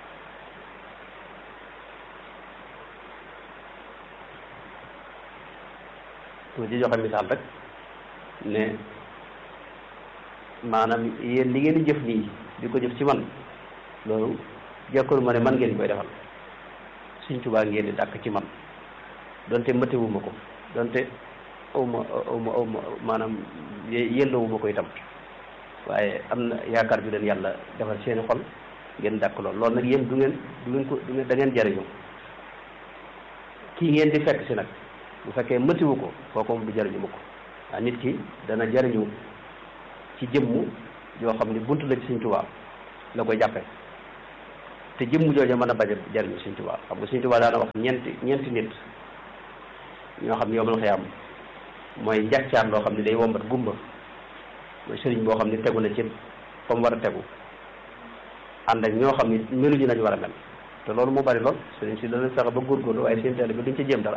pour ci joxe misaal rek ne maanaam yéen li ngeen di jëf nii di ko jëf ci man loolu jàkkoor ma ne man ngeen koy defal Sëñ Tuubaa ngeen di dàkk ci man donte matewuma ko donte awma awma awma maanaam yellowuma ko itam waaye am na yaakaar ju leen yàlla defal seeni xol ngeen dàkk lool loolu nag yéen du ngeen du ngeen ko du ngeen da ngeen jariñu kii ngeen di fekk si nag bu fekkee mëtiwu ko kooku moom du jariñu ma ko waaw nit ki dana jariñu ci jëmm yoo xam ne buntu la ci Sëñ Tuubaa la koy jàppe te jëmm jooja mën a bañ a jariñu Sëñ Tuubaa xam nga Sëñ Tuubaa daana wax ñeenti ñeenti nit ñoo xam ne yow mal xiyaam mooy njàccaar loo xam ne day wombat gumba mooy sëriñ boo xam ne tegu na ci fa mu war a tegu ànd ak ñoo xam ne meluñu nañu war a mel te loolu moo bari lool sëriñ si dana fexe ba góorgóorlu waaye seen teel bi duñ ci jéem dara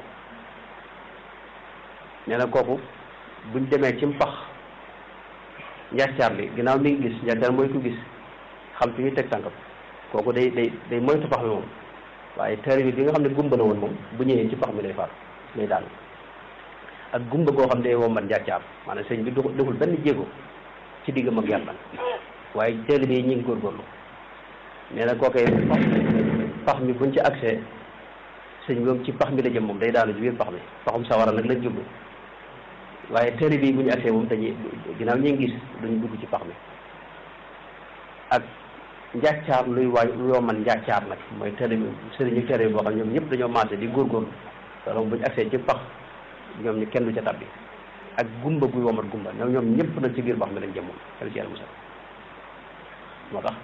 nee na kooku buñ demee ci mpax njàccaar li ginnaaw mi ngi gis njàccaar mooy ku gis xam fi ñuy teg tànkam kooku day day day moytu pax mi moom waaye taalibe bi nga xam ne gumba la woon moom bu ñëwee ci pax mi lay faat lay daal ak gumba goo xam ne day wombat njàccaar maanaam sëñ bi deful benn jéego ci diggam ak yàlla waaye taalibe yi ñu ngi góorgóorlu nee na kookee pax pax mi buñ ci accès sëñ bi moom ci pax mi la jëm moom day daanu ci biir pax mi paxum sawara nag lañ jublu waaye taalibe yi bu ñu accès moom dañuy ginnaaw ñu ngi gis duñu dugg ci pax mi ak njàccaar luy waay lu yoman njàccaar nag mooy tere bi sëriñu tere boo xam ñoom ñëpp dañoo maase di góorgóorlu loolu bu ñu agsee ci pax ñoom ñu kenn du ca tabbi ak gumba guy womat gumba ñoom ñoom ñëpp nag ci biir pax mi lañ jëm moom xel ci yàlla musal moo tax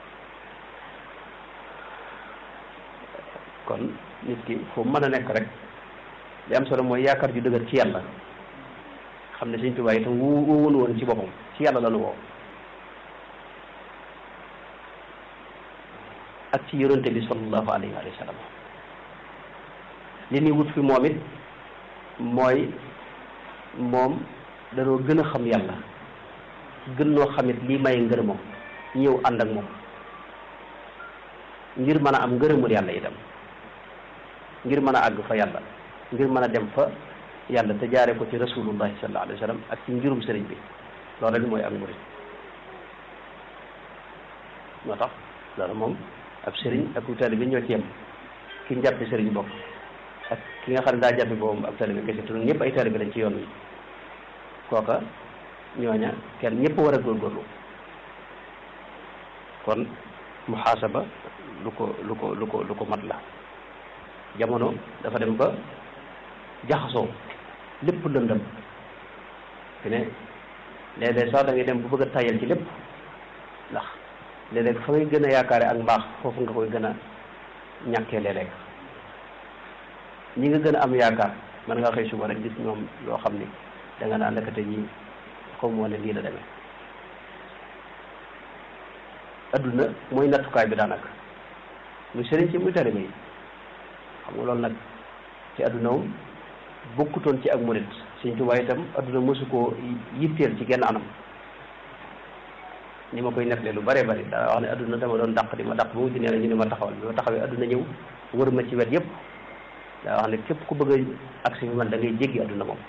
kon nit ki foo mën a nekk rek li am solo mooy yaakaar ju dëgër ci yàlla xam ne Sëriñ Tuubaa itam wu woon woon ci boppam ci yàlla la nu woo ak ci yonente bi sallallahu alayhi wa sallam li ñuy wut fi moom it mooy moom danoo gën a xam yàlla gën noo xamit lii may ngërëmam ñëw ànd ak moom ngir mën a am ngërëmul yàlla itam ngir mën a àgg fa yàlla ngir mën a dem fa yàlla te jaare ko ci rasulullahi sallallahu alayhi wa sallam ak ci ngirum sëriñ bi loolu rek mooy ak murid moo tax loolu moom ab sëriñ ak taalibe bi ñoo ci yem ki njàppi sëriñ bopp ak ki nga xam ne daa jàppi boobu ab taalibe kese te ñun ñëpp ay taalibe lañ ci yoon wi kooka ñooña kenn ñëpp war a góorgóorlu kon muhaasaba lu ko lu ko lu ko lu ko mat la jamono dafa dem ba jaxasoo lépp lëndëm fi ne léeg-léeg sax da ngay dem bu bëgg a tayal ci lépp ndax léeg-léeg fa ngay gën a yaakaare ak mbaax foofu nga koy gën a ñàkkee léeg-léeg ñi nga gën a am yaakaar man nga xëy suba rek gis ñoom yoo xam ni da nga naan nekkate ñi comme moo ne lii la demee adduna mooy nattukaay bi daanaka muy sëriñ si muy taalibe yi xam nga loolu nag ci adduna moom bokkutoon ci ak murit Sëriñ Tuubaa itam adduna mosu koo yitteel ci genn anam ni ma koy nettalee lu bare bari daa wax ne adduna dama doon dàq di ma dàq ba mujj nee na ñu ne ma taxawal bi ma taxawee adduna ñëw wër ma ci wet yépp daa wax ne képp ku bëgg a agsi fi man da ngay jéggi adduna moom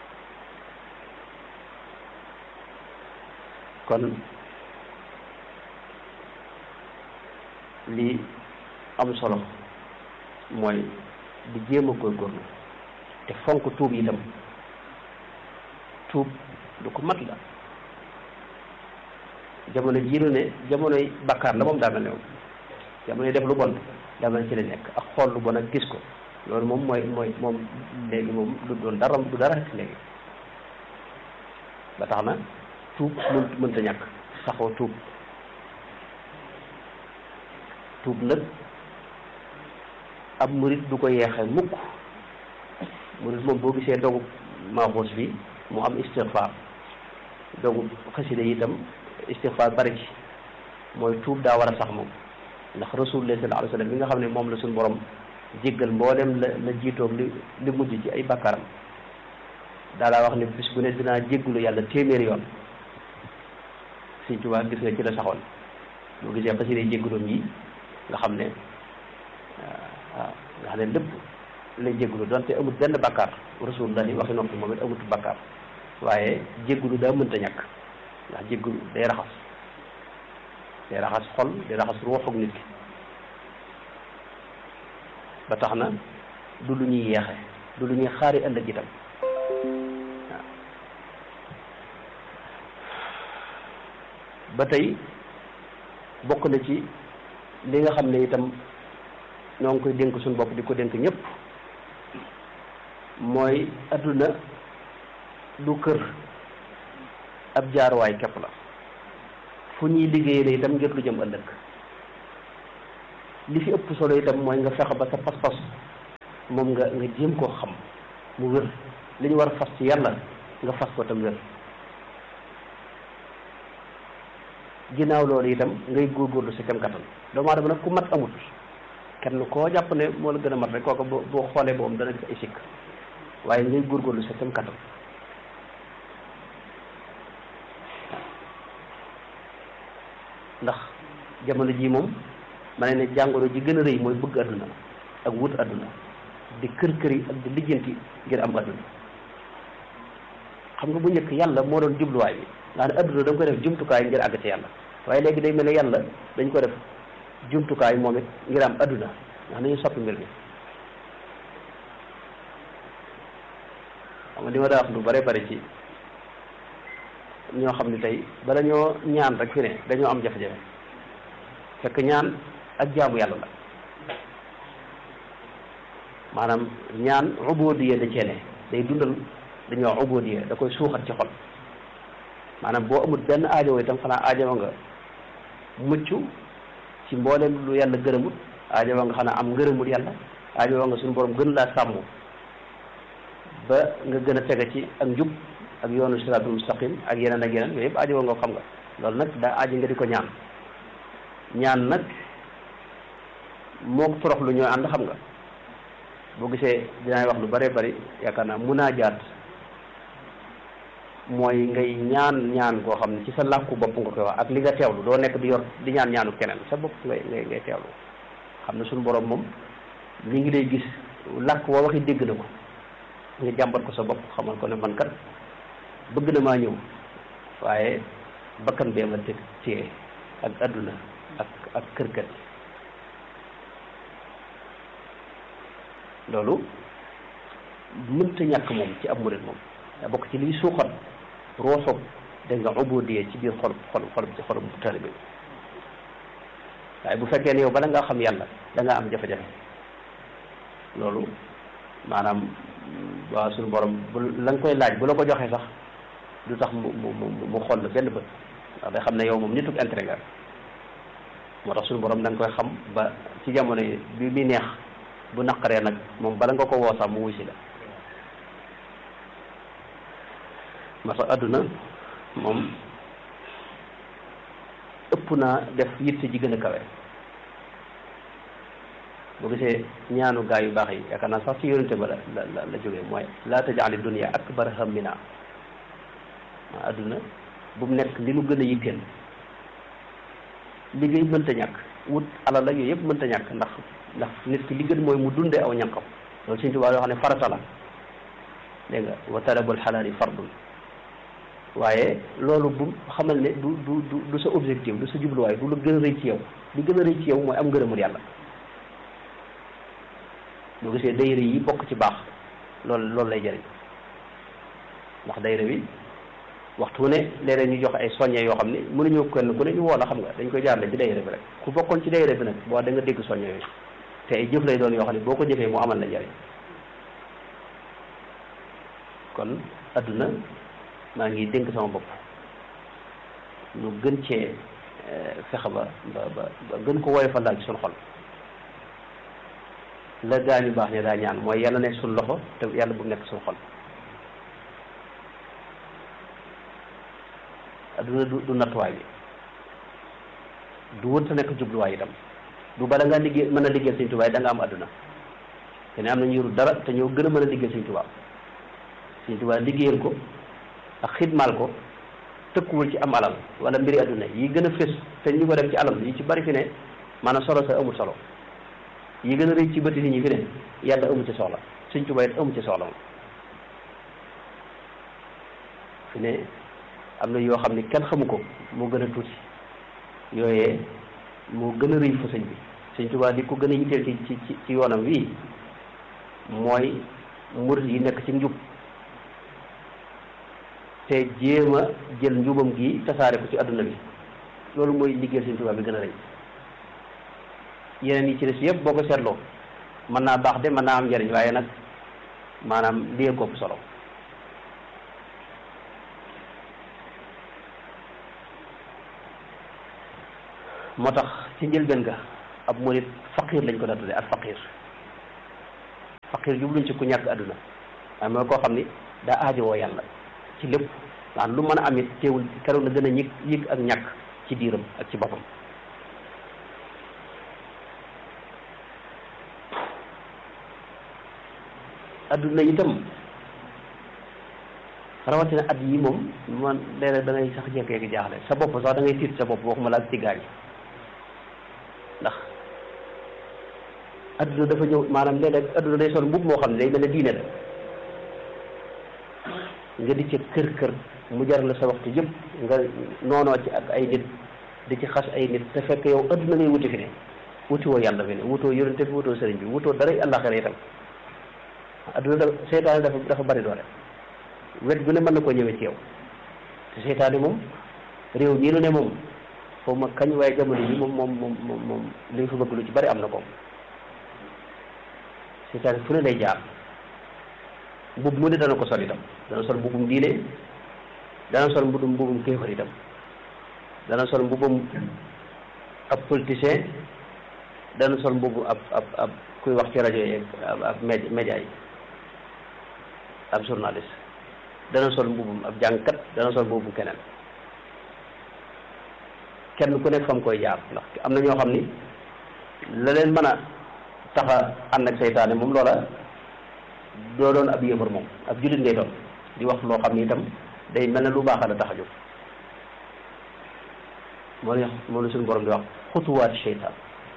kon lii am solo mooy di jéem a góorgóorlu te fonk tuub itam tuub lu ko mat la jamono jii nu ne jamonoy bakkaar la moom daa mel ne moom jamonoy def lu bon daa mel ci la nekk ak xool lu bon ak gis ko loolu moom mooy mooy moom léegi moom du doon dara du dara léegi ba tax na tuub mën mënta ñàkk saxoo tuub tuub nag ab murit du ko yeexe mukk murit moom boo gisee dogu maaxuus bi mu am istigfaar dogu xasida yi itam istigfaar bari ci mooy tuub daa war a sax moom ndax rasulullah sallallahu alayhi wa sallam bi nga xam ne moom la suñu borom jéggal mboolem la la jiitoog li li mujj ci ay bàkkaaram daa laa wax ne bis bu ne dinaa jéggulu yàlla téeméeri yoon Sëñ Tuubaa gis nga ci la saxoon boo gisee xasida yi jéggaloom yi nga xam ne waaw nga xam ne lépp lay jéggulu donte amut benn bakkaar rasulullahi waxi noppi moom it amut bakkaar waaye jéggulu daa mënta ñàkk ndax jéggulu day raxas day raxas xol day raxas ruuxuk nit ki ba tax na du lu ñuy yeexe du lu ñuy xaari ëllëg itam waaw ba tey bokk na ci li nga xam ne itam ñoo ngi koy dénk suñu bopp di ko dénk ñëpp mooy adduna du kër ab jaaruwaay képp la fu ñuy liggéey la itam ngir lu jëm ëllëg li fi ëpp solo itam mooy nga fexe ba sa pas-pas moom nga nga jéem koo xam mu wér li ñu war a fas ci yàlla nga fas ko tam wér ginnaaw loolu itam ngay góorgóorlu sa kem kattan doomu aadama nag ku mat amut kenn koo jàpp ne moo la gën a mat rek kooku boo boo xoolee boobu dana gis ay sikk waaye ngay góorgóorlu sa kem kattan ndax jamono ji moom ma ne ne jàngoro ji gën a rëy mooy bëgg adduna ak wut adduna di kër kër yi ak di lijjanti ngir am adduna xam nga bu njëkk yàlla moo doon jubluwaay bi nga ne adduna da nga koy def jumtukaay ngir àgg ci yàlla waaye léegi day mel ne yàlla dañ ko def jumtukaay moom it ngir am adduna ndax nañu soppi mbir mi xam nga li ma daa wax lu bare bare ci ñoo xam ne tey bala ñoo ñaan rek fi ne dañoo am jafe-jafe fekk ñaan ak jaamu yàlla la maanaam ñaan ubudiyya da cee ne day dundal dañuy wax ubudiyya da koy suuxat ci xol maanaam boo amul benn aajo itam xanaa aajo nga mucc ci mboolem lu yàlla gërëmut aajo nga xanaa am ngërëmul yàlla aajo nga suñu borom gën laa sàmm ba nga gën a tege ci ak njub ak yoonu siraatul mustaqim ak yeneen ak yeneen yooyu yëpp aajo nga xam nga loolu nag daa aajo nga di ko ñaan ñaan nag moo torox lu ñooy ànd xam nga boo gisee dinaay wax lu bare bari yaakaar naa munaajaat mooy ngay ñaan ñaan koo xam ne ci sa làkku bopp nga koy wax ak li nga teewlu doo nekk di yor di ñaan ñaanu keneen sa bopp ngay ngay ngay teewlu xam ne suñu borom moom mi ngi lay gis làkk woo waxi dégg na ko nga jàmbat ko sa bopp xamal ko ne man kat bëgg na maa ñëw waaye bakkan bee ma dëkk téye ak adduna ak ak kër kër loolu mënta ñàkk moom ci ab murit moom daa bokk ci liy suuxat roosoog dégg nga ubudiyya ci biir xol xol xol ci xolum taalibe bi waaye bu fekkee ne yow bala ngaa xam yàlla da ngaa am jafe-jafe loolu maanaam waa suñu borom bu la nga koy laaj bu la ko joxee sax du tax mu mu mu mu xool la benn bët ndax day xam ne yow moom nituk intérêt nga moo tax suñu borom da nga koy xam ba ci jamono yi bi bi neex bu naqaree nag moom bala nga ko woo sax mu wusi la moo tax adduna moom ëpp naa def yitte ji gën a kawe boo gisee ñaanu gaa yu baax yi yaakaar naa sax ci yonente ba la la la jógee mooy laa tajali dunia akbar hammina maa adduna bu mu nekk li nu gën a yitteel liggéey mënta ñàkk wut alal la yooyu yëpp mënta ñàkk ndax ndax nit ki li gën mooy mu dundee aw ñànkam loolu suñ tubaab yoo xam ne farata la dégg nga wa talabul xalaali fardun waaye loolu bu xamal ne du du du du sa objectif du sa jubluwaay du la gën a rëy ci yow li gën a rëy ci yow mooy am ngërëmul yàlla boo gisee dayre yi bokk ci baax loolu loolu lay jëriñ ndax dayre bi waxtu ne léeg-léeg ñu joxe ay soññe yoo xam ne mënuñu kenn ku ne ñu woo la xam nga dañ koy jaarale ci dayre bi rek ku bokkoon ci dayre bi nag boo da nga dégg soññe yooyu te ay jëf lay doon yoo xam ne boo ko jëfee mu amal la njëriñ kon adduna maa ngi dénk sama bopp ñu gën cee fexe ba ba ba gën ko woyofal daal ci suñu xol la gaa ñu baax ne daa ñaan mooy yàlla nekk suñu loxo te yàlla bu nekk suñu xol adduna du du nattuwaay bi du wënta nekk jubluwaay itam du bala ngaa liggéey mën a liggéey Sëñ Tuubaa da nga am adduna te ne am na ñu yorul dara te ñoo gën a mën a liggéey Sëñ Tuubaa Sëñ Tuubaa liggéeyal ko ak xidmaal ko tëkkuwul ci am alal wala mbiri adduna yi gën a fés te ñu ko def ci alal yi ci bari fi ne maanaam solo sa amul solo yi gën a rëy ci bëti nit ñi fi ne yàlla amu ci soxla Sëñ Tuubaa it amu ci soxla moom fi ne am na yoo xam ne kenn xamu ko moo gën a tuuti yooyee moo gën a rëy fa sëñ bi Sëñ Tuubaa di ko gën a yitteel ci ci ci yoonam wii mooy murit yi nekk ci njub te jéem a jël njubam gi tasaare ko ci adduna bi loolu mooy liggéeyal Sëñ Tuubaa bi gën a rëy yeneen yi ci des yëpp boo ko seetloo mën naa baax de mën naa am njëriñ waaye nag maanaam lii ko ëpp solo moo tax ci njëlbeen ga ab murit faqir lañ ko daa tuddee ak faqir faqir jubluñ ci ku ñàkk adduna waaye mooy koo xam ni daa aajowoo yàlla ci lépp ndax lu mën a am it teewul keroog la gën a ñig yëg ak ñàkk ci biiram ak ci boppam adduna itam rawatina at yi moom man léeg-léeg da ngay sax jékki-jékki jaaxle sa bopp sax da ngay tiit sa bopp waxuma la ak ci gaañ ndax adduna dafa ñëw maanaam léeg-léeg adduna day sol mbubb moo xam ne day mel ne diine la nga di ci kër kër mu jar la sa waxtu yëpp nga noonoo ci ak ay nit di ci xas ay nit te fekk yow adduna ngay wuti fi ne wuti woo yàlla fi ne wutoo yonente bi wutoo sëriñ bi wutoo dara àllaxira itam adduna dafa seytaane dafa dafa bari doole wet gu ne mën na koo ñëwee ci yow te seytaane moom réew ñii nu ne moom foofu ma kañ waaye jamono ji moom moom moom moom moom li nga fa bëgg lu ci bari am na ko seytaane fu ne lay jaar mbubb mu ne dana ko sol itam dana sol mbubbum diine dana sol mbubum mbubum kéefar itam dana sol mbubum ab politicien dana sol mbubu ab ab ab kuy wax ci rajo yi ab ab média yi ab journaliste dana sol mbubum ab jàngkat dana sol mbubum keneen kenn ku nekk fa mu koy jaar ndax am na ñoo xam ni la leen mën a tax a ànd ak seytaane moom loola doo doon ab yëfar moom ab jullit ngay doon di wax loo xam ni itam day mel ne lu baax la tax a jóg moo la moo la suñu borom di wax xutuwaat seytaan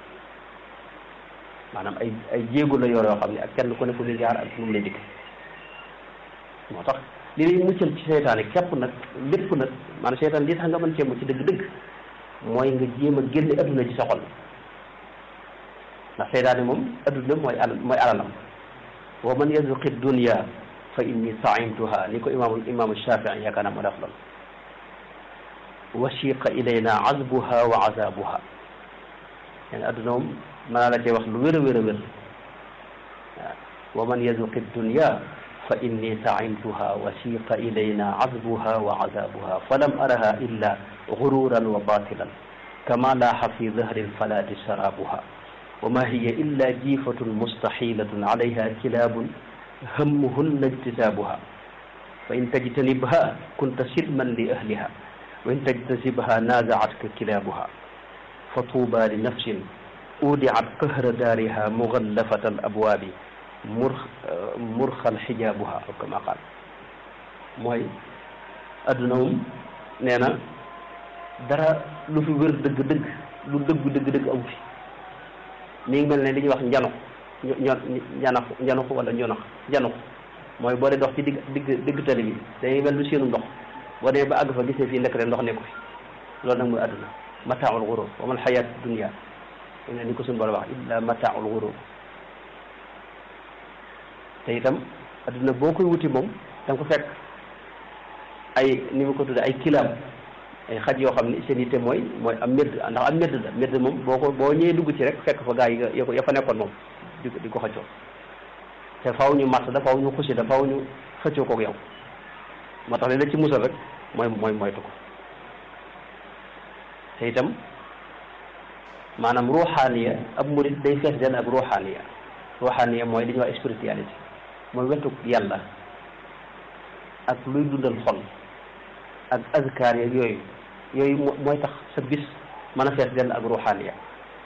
maanaam ay ay jéego la yor yoo xam ne ak kenn ku ne fu muy jaar ak nu mu lay dikk moo tax li lay muccal ci seytaane képp nag lépp nag maanaam seytaan li tax nga mën cee mucc dëgg-dëgg mooy nga jéem a génne adduna ci sa xol ndax seytaane moom adduna mooy al mooy alalam wa man yazuqi dunya fa inni taimtuha ni ko imaamu imaamu shafii yaakaar naa moo def loolu wasiqa ilayna azbuha wa azabuha leen adduna moom mën naa la cee wax lu wér a wér a wér wa man yazuqi dunya fa inni taimtuha wasiqa ilayna azbuha wa azabuha falam araha illa gururan wa batilan kama laaxa fi dahri lfalaati sarabuha wa ma hiya illa jifatun mustaxilatun alayha kilabun hammuhunna ijtisaabuha fa in tajtanibha kunta silman li ahliha wa in tajtasibha naazacatka kilaabuha fa tuuba li nafsin udicat qahra daariha mugallafata alabwaabi mur murxal xijaabuha aw kama qaal mooy adduna moom nee na dara lu fi wér dëgg-dëgg lu dëggu dëgg-dëgg amu fi mi ngi mel ne li ñuy wax njano ño njanax njanax wala njonax njanax mooy boo dee dox ci digg digg digg tali bi dañuy mel lu seenu ndox boo demee ba àgg fa gisee fii nekk rek ndox nekku fi loolu nag mooy adduna mataaul gurur wa mal xayaat dunia ne ni ko suñu borom wax illa mataaul gurur te itam adduna boo koy wuti moom da nga ko fekk ay ni mu ko tuddee ay kilaab ay xaj yoo xam ni seen yitte mooy mooy am mbedd ndax am mbedd la mbedd moom boo ko boo ñëwee dugg ci rek fekk fa gaa yi ya ko ya fa nekkoon moom di di ko xëccoo te faw ñu matt da faw ñu xusi da faw ñu xëccoo kook yow moo tax li la ci musal rek mooy mooy moytu ko te itam maanaam ruuxaaniya ab murit day fees den ak ruuxaaniya ruuxaaniya mooy li ñuy wax spiritualité mooy wetu yàlla ak luy dundal xol ak azkaar yeeg yooyu yooyu mooy tax sa bis mën a fees dell ak ruuxaaniya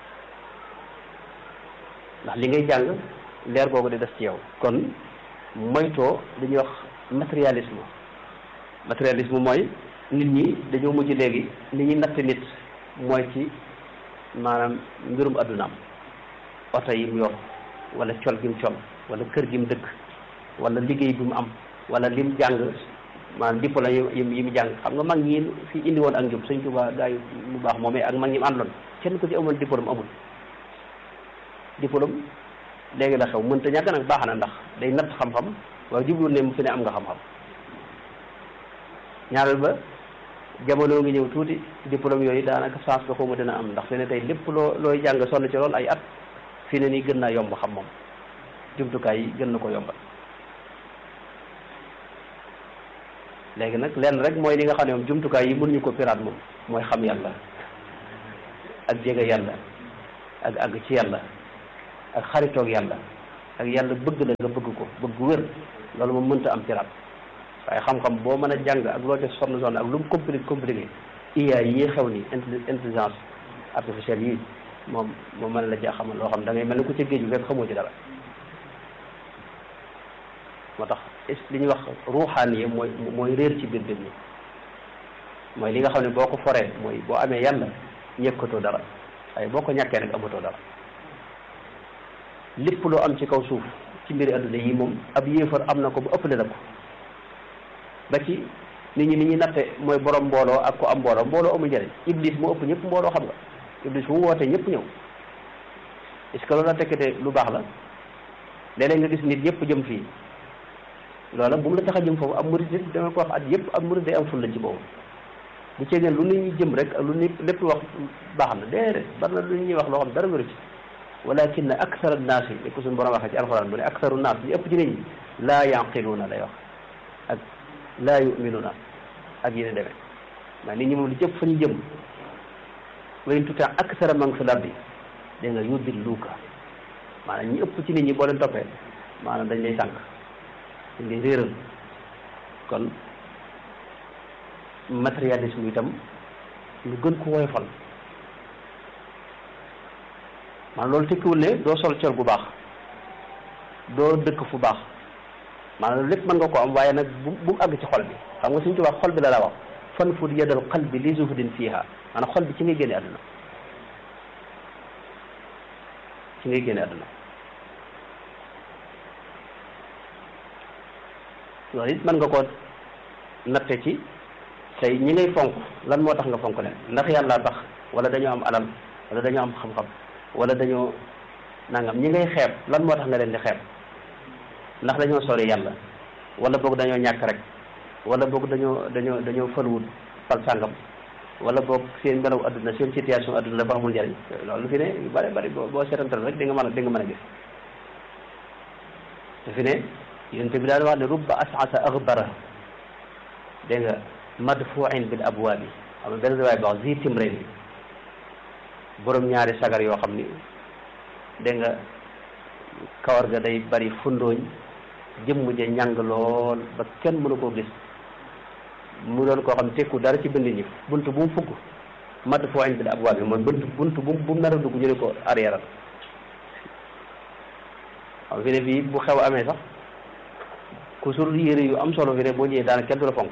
ndax li ngay jàng leer googu di des ci yow kon moytoo li ñuy wax matérialisme matérialisme mooy nit ñi dañoo mujj léegi li ñuy natt nit mooy ci maanaam mbirum addunaam oto yi mu yor wala col gi mu col wala kër gi mu dëkk wala liggéey bi mu am wala lim jàng maanaam diplôme yi yi mu jàng xam nga mag ñi fi indi woon ak njub Sëñ Tuubaa gaa yu mu baax moomee ak mag ñi mu àndoon kenn ko ci amoon diplôme amul diplôme léegi la xew mënta ñàkk nag baax na ndax day natt xam-xam waaye jublu ne mu fi ne am nga xam-xam ñaareel ba jamono ngi ñëw tuuti diplôme yooyu daanaka chance nga xawma dina am ndax fi ne tey lépp loo looy jàng sonn ci lool ay at fi ne nii gën naa yomb xam moom jumtukaay yi gën na ko yombal léegi nag lenn rek mooy li nga xam ne moom jumtukaay yi mënuñu ko piraat moom mooy xam yàlla ak jege yàlla ak àgg ci yàlla ak xaritoog yàlla ak yàlla bëgg la nga bëgg ko bëgg wér loolu moom mënta am piraat waaye xam-xam boo mën a jàng ak loo ca sonn sonn ak lu mu compliqué compliqué IA yi xew ni intelligence artificielle yi moom moom mën la caa xamal loo xam da ngay mel ni ku ca géej bi fekk xamoo ci dara moo tax li ñuy wax ruuxaan yi mooy mooy réer ci biir biir ñi mooy li nga xam ne boo ko foree mooy boo amee yàlla ñëkkatoo dara waaye boo ko ñàkkee rek amatoo dara lépp loo am ci kaw suuf ci mbiri adduna yi moom ab yéefar am na ko ba ëppale la ko ba ci nit ñi ni ñuy natte mooy borom mbooloo ak ko am mbooloo mbooloo amul njëriñ iblis moo ëpp ñëpp mbooloo xam nga iblis fu mu wootee ñëpp ñëw est ce que loolu la tekkate lu baax la léeg-léeg nga gis nit yëpp jëm fii loola bu mu la tax a jëm foofu am murid it dama ko wax at yëpp am murid day am ful la ci boobu bu ceegeen lu nit ñi jëm rek ak lu nit lépp wax baax na déedéet bari na lu ñuy wax loo xam dara wéru ci walakin akthar annaas yi ko suñu borom waxee ci alxuraan bu ne aktharu naas ñu ëpp ci nit ñi laa yanqiluuna lay wax ak laa yuminuuna ak yéen demee maa nit ñi moom li jëpp fa ñu jëm wa in tuti akthara man fi lardi dégg nga yudilluuka maanaam ñi ëpp ci nit ñi boo leen toppee maanaam dañ lay sànq dañ lay réeral kon matérialisme itam lu gën ko woyofal maanaam loolu tekkiwul ne doo sol col gu baax doo dëkk fu baax maanaam loolu lépp mën nga ko am waaye nag bu bu mu àgg ci xol bi xam nga suñu tubaab xol bi la la wax fan fud yadal qalbi li zuhdin fiha maanaam xol bi ci ngay génne àdduna ci ngay génne àdduna loolu it mën nga ko natte ci tey ñi ngay fonk lan moo tax nga fonk leen ndax yàlla tax wala dañoo am alal wala dañoo am xam-xam wala dañoo nangam ñi ngay xeeb lan moo tax nga leen di xeeb ndax dañoo sori yàlla wala boog dañoo ñàkk rek wala boog dañoo dañoo dañoo falwut fal sàngam wala boog seen melaw adduna seen situation adduna dafa amul njëriñ loolu fi ne yu bari bari boo boo seetantal rek di nga mën a di nga mën a gis te fi ne yonent bi daal wax ne rubba as'asa aghbara dégg nga madfu'in bil abwaabi xam nga benn riwaay baax zi timrayn borom ñaari sagar yoo xam ni dégg nga kawar ga day bari fundooñ jëmm ja ñàng lool ba kenn mënu koo gis mu doon koo xam tekku dara ci bind ñi bunt bu mu fugg madfu'in bil abwaabi mooy bunt bunt bu bu mu nar a dugg ñu ne ko arrière xam fi ne fii bu xew amee sax ku sur yére yu am solo fi ne boo ñëwee daanaka kenn du la fonk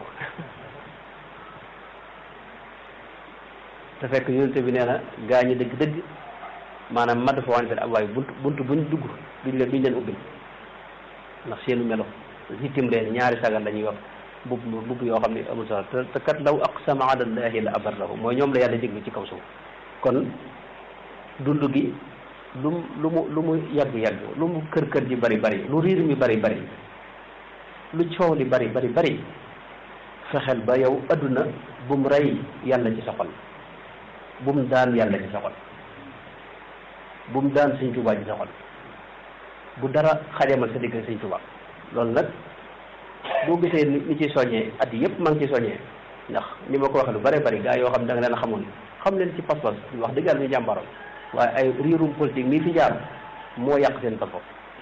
te fekk yonente bi nee na gaa ñi dëgg dëgg maanaam madd fa wante ab waay bunt bunt buñ dugg duñ leen duñ leen ubbil ndax seenu melo sittim leen ñaari sagar la ñuy yor bubb bubb yoo xam ne amul solo te te kat law aqsama ala llahi la abarrahu mooy ñoom la yàlla jéglu ci kaw suuf kon dund gi lu mu lu mu lu mu yàgg yàgg lu mu kër kër ji bari bari lu riir mi bari bari lu coow li bari bari bari fexeel ba yow adduna bu mu rey yàlla ci sa xol bu mu daan yàlla ci sa xol bu mu daan sëñ Tuubaa ci sa xol bu dara xajamal sa digg sëñ Tuubaa loolu nag boo gisee ni ci soññee at yi yëpp maa ngi ci soññee ndax ni ma ko waxee lu bare bari gaa yoo xam da nga leen xamoon xam leen ci pas-pas wax dëgg yàlla ñu jàmbaroon waaye ay riirum politique mii fi jaar moo yàq seen pas-pas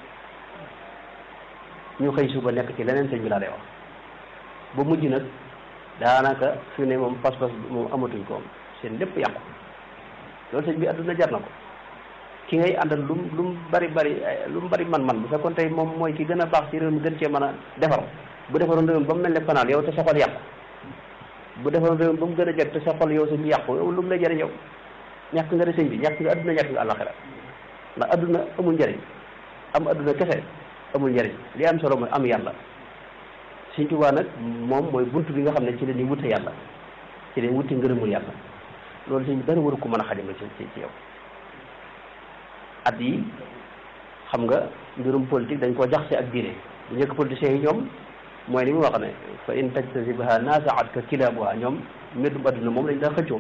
ñu xëy suba nekk ci leneen sëñ bi laa lay wax ba mujj nag daanaka fi ne moom pas-pas moom amatuñ ko seen lépp yàqu loolu sëñ bi adduna jar na ko ki ngay àndal lu mu lu mu bari bari lu mu bari man-man bu fekkoon tey moom mooy ki gën a baax ci réew mi gën cee mën a defar bu defaroon réew mi ba mu mel ne fanaal yow te sa xol yàqu bu defaroon réew mi ba mu gën a jag te sa xol yow sëñ bi yàqu yow lu mu lay jëriñ yow ñàkk nga de sëñ bi ñàkk nga adduna ñàkk nga àllaxira ndax adduna amul njëriñ am adduna kese amul njëriñ li am solo mooy am yàlla Sëñ Tuubaa nag moom mooy bunt bi nga xam ne ci la ñuy wute yàlla ci la ñuy wute ngërëmul yàlla loolu sëñ bi dara waru ko mën a xajama ci ci yow at yi xam nga mbirum politique dañ koo jaxase ak diine bu njëkk politiciens yi ñoom mooy ni mu wax ne fa in tajtazibha naaza'atka kilaabuha ñoom mbirum adduna moom lañ daa xëccoo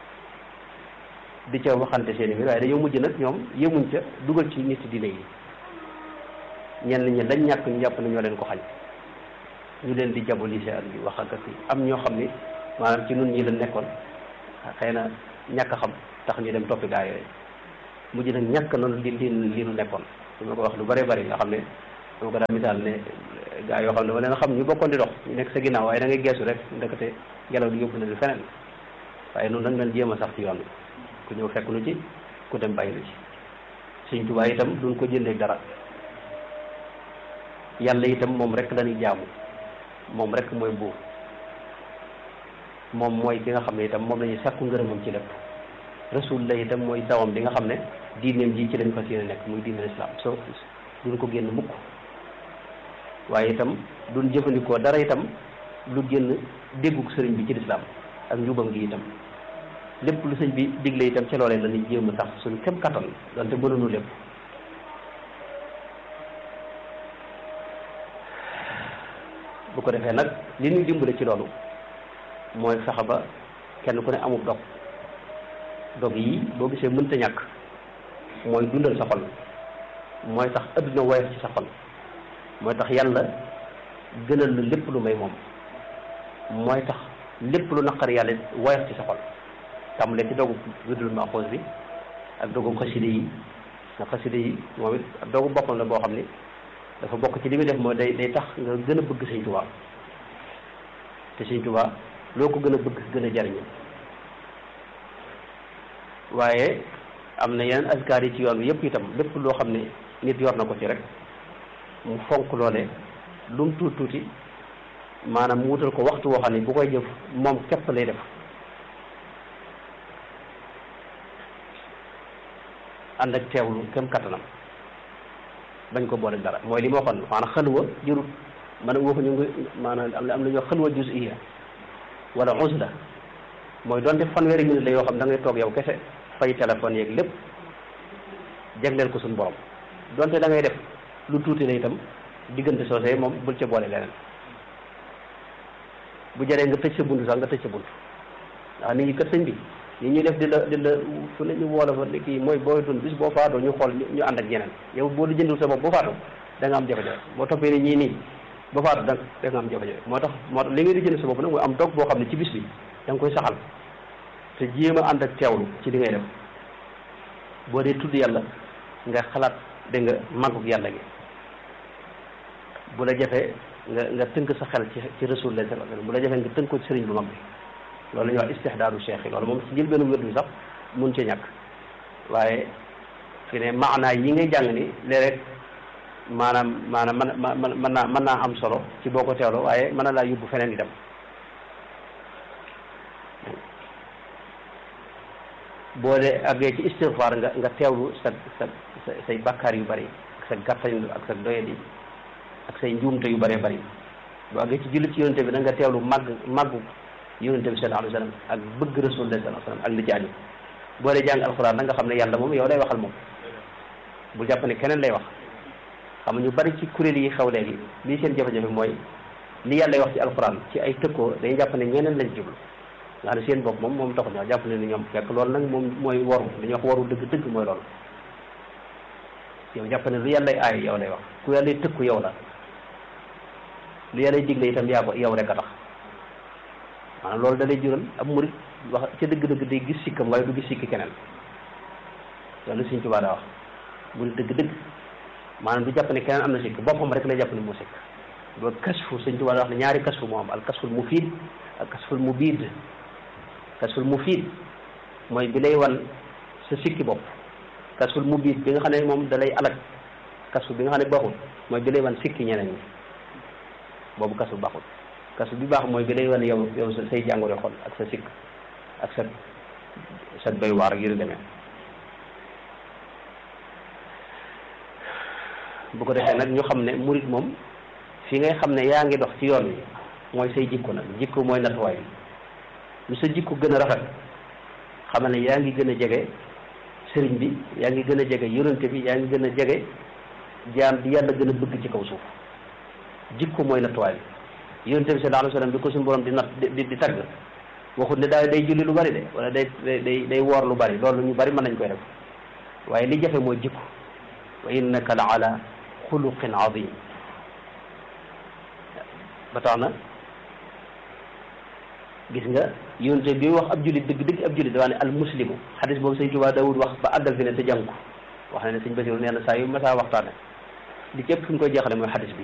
di ca waxante seen i mbir waaye dañoo mujj nag ñoom yemuñ ca dugal ci nit diine yi ñenn ñi lañ ñàkk ñu jàpp ne ñoo leen ko xañ ñu leen di jabolise ak di wax ak ak am ñoo xam ni maanaam ci nun ñi la nekkoon xëy na ñàkk a xam tax ñu dem toppi gaa yooyu mujj nag ñàkk noonu li li li nu nekkoon su ma ko wax lu bëree bëri nga xam ne dama ko daal misaal ne gaa yoo xam ne dama leen xam ñu bokkoon di dox ñu nekk sa ginnaaw waaye da ngay geesu rek ndekete ngelaw di yóbbu na lu feneen waaye noonu nag nañ jéem a sax ci yoon bi ku ñëw fekk nu ci ku dem bàyyi nu ci Sëñ Tuubaa itam duñ ko jëndee dara yàlla itam moom rek lañuy jaamu moom rek mooy buur moom mooy ki nga xam ne itam moom la ñuy sàkku ngërëmam ci lépp rasul la itam mooy dawam bi nga xam ne diineem ji ci lañ fas yéene nekk muy diine islam soo duñ ko génn mukk waaye itam duñ jëfandikoo dara itam lu génn dégguk sëriñ bi ci lislaam ak njubam gi itam lépp lu sëñ bi digle itam ca loolee la ñuy jéem a tax suñ kem kattan donte mënuñu lépp bu ko defee nag li ñuy dimbale ci loolu mooy fexe ba kenn ku ne amul dog dog yi boo gisee mënta ñàkk mooy dundal sa xol mooy tax adduna woyof ci sa xol mooy tax yàlla gënal la lépp lu may moom mooy tax lépp lu naqar yàlla woyof ci sa xol tàmbalee ci dogu wirdul maaxoos bi ak dogu xaside yi ndax xaside yi moom it ak dogu boppam la boo xam ni dafa bokk ci li muy def mooy day day tax nga gën a bëgg sëñ Tuubaa te sëñ Tuubaa loo ko gën a bëgg gën a jariñu waaye am na yeneen askar yi ci yoon bi yëpp itam lépp loo xam ne nit yor na ko ci rek mu fonk loole lu mu tuuti tuuti maanaam mu wutal ko waxtu woo xam ne bu koy jëf moom képp lay def ànd ak teewlu kem kattanam bañ ko boole dara mooy li ma waxoon maanaam xalwa jërut man waxuñu ngi maanaam am na am na ñoo xalwa juz'iyya wala uzla mooy donte fanweeri minute la yoo xam da ngay toog yow kese fay téléphone yeeg lépp jagleel ko suñu borom donte da ngay def lu tuuti la itam diggante soosee moom bul ca boole leneen bu jaree nga tëj sa bunt sax nga tëj sa bunt ndax nit ñi kat sëñ bi ñi ñuy def di la di la fu ne ñu woola fa ne kii mooy booy dund bis boo faatoo ñu xool ñu ànd ak ñeneen yow boo di jëndul sa bopp boo faatoo da nga am jafe-jafe boo toppee ni ñii nii ba faatu da da nga am jafe-jafe moo tax moo tax li ngay di jënd sa bopp nag mooy am dog boo xam ne ci bis bi da nga koy saxal te jéem a ànd ak teewlu ci li ngay def boo dee tudd yàlla nga xalaat da nga màggug yàlla gi bu la jafee nga nga tënk sa xel ci ci rasulullah sallallahu alayhi wasallam bu la jafee nga tënk ko ci sëriñ bu mag bi loolu la ñuy wax istihdaadu cheikh yi loolu moom si jël benn wér bi sax mun ci ñàkk waaye fi ne maanaa yi ngay jàng ni léeg-léeg maanaam maanaam man man mën naa mën naa am solo ci boo ko teewloo waaye mën na laa yóbbu feneen itam boo dee àggee ci istighfar nga nga teewlu sa sa say bakkaar yu bari ak sa gàttañlu ak sa doyadi ak say njuumte yu bëree bëri boo àggee ci jullit ci yonente bi da nga teewlu màgg màggu yonente bi sallallahu alayhi wa sallam ak bëgg rasulullah sallallahu alayhi wa sallam ak li ci aju boo dee jàng alxuraan da nga xam ne yàlla moom yow lay waxal moom bu jàpp ne keneen lay wax xam ñu bari ci kuréel yi xew léegi lii seen jafe-jafe mooy li yàlla wax ci alxuraan ci ay tëkkoo dañuy jàpp ne ñeneen lañ jublu nga xam ne seen bopp moom moom taxul ñoo jàpp ne ni ñoom fekk loolu nag moom mooy waru dañuy wax waru dëgg dëgg mooy loolu yow jàpp ne lu yàllay aay yow lay wax ku yàllay tëkku yow la lu yàllay digle itam yaa ko yow rek a tax maanaam loolu da lay jural ab murit wax ca dëgg-dëgg day gis sikkam waaye du gis sikki keneen loolu Sëñ Tuubaa daa wax murit dëgg-dëgg maanaam du jàpp ne keneen am na sikk boppam rek lay jàpp ne moo sikk ba kasfu Sëñ Tuubaa daa wax ne ñaari kasfu moo am al kasful mufiid ak kasful mubiid kasful mufiid mooy bi lay wan sa sikki bopp kasful mubiid bi nga xam ne moom da lay alag kasfu bi nga xam ne baaxul mooy bi lay wan sikki ñeneen ñi boobu kasfu baaxul kasfu bi baax mooy bi lay wan yow yow sa say jàngoro xol ak sa sikk ak sa sa doy waar ak yu demee bu ko defee nag ñu xam ne murit moom fi ngay xam ne yaa ngi dox ci yoon wi mooy say jikko nag jikko mooy natuwaay lu sa jikko gën a rafet xamal ne yaa ngi gën a jege sëriñ bi yaa ngi gën a jege yonente bi yaa ngi gën a jege jaam bi yàlla gën a bëgg ci kaw suuf jikko mooy natuwaay bi yonente bi sallallahu alayhi wasallam bi ko suñu borom di nat di di tagg waxut ne daal day julli lu bari de wala day day day woor lu bari loolu ñu bari mën nañ koy def waaye li jafe mooy jikko wa innaka la ala xuluqin azim ba tax na gis nga yonte bi wax ab jullit dëgg dëgg ab jullit dawaa ne al muslimu xadis boobu sëñ Tuubaa Daawud wax ba àggal fi ne te jàng ko wax na ne sëñ Basiru nee na saa yu masaa waxtaane li ci ëpp fi ñu koy jeexale mooy xadis bi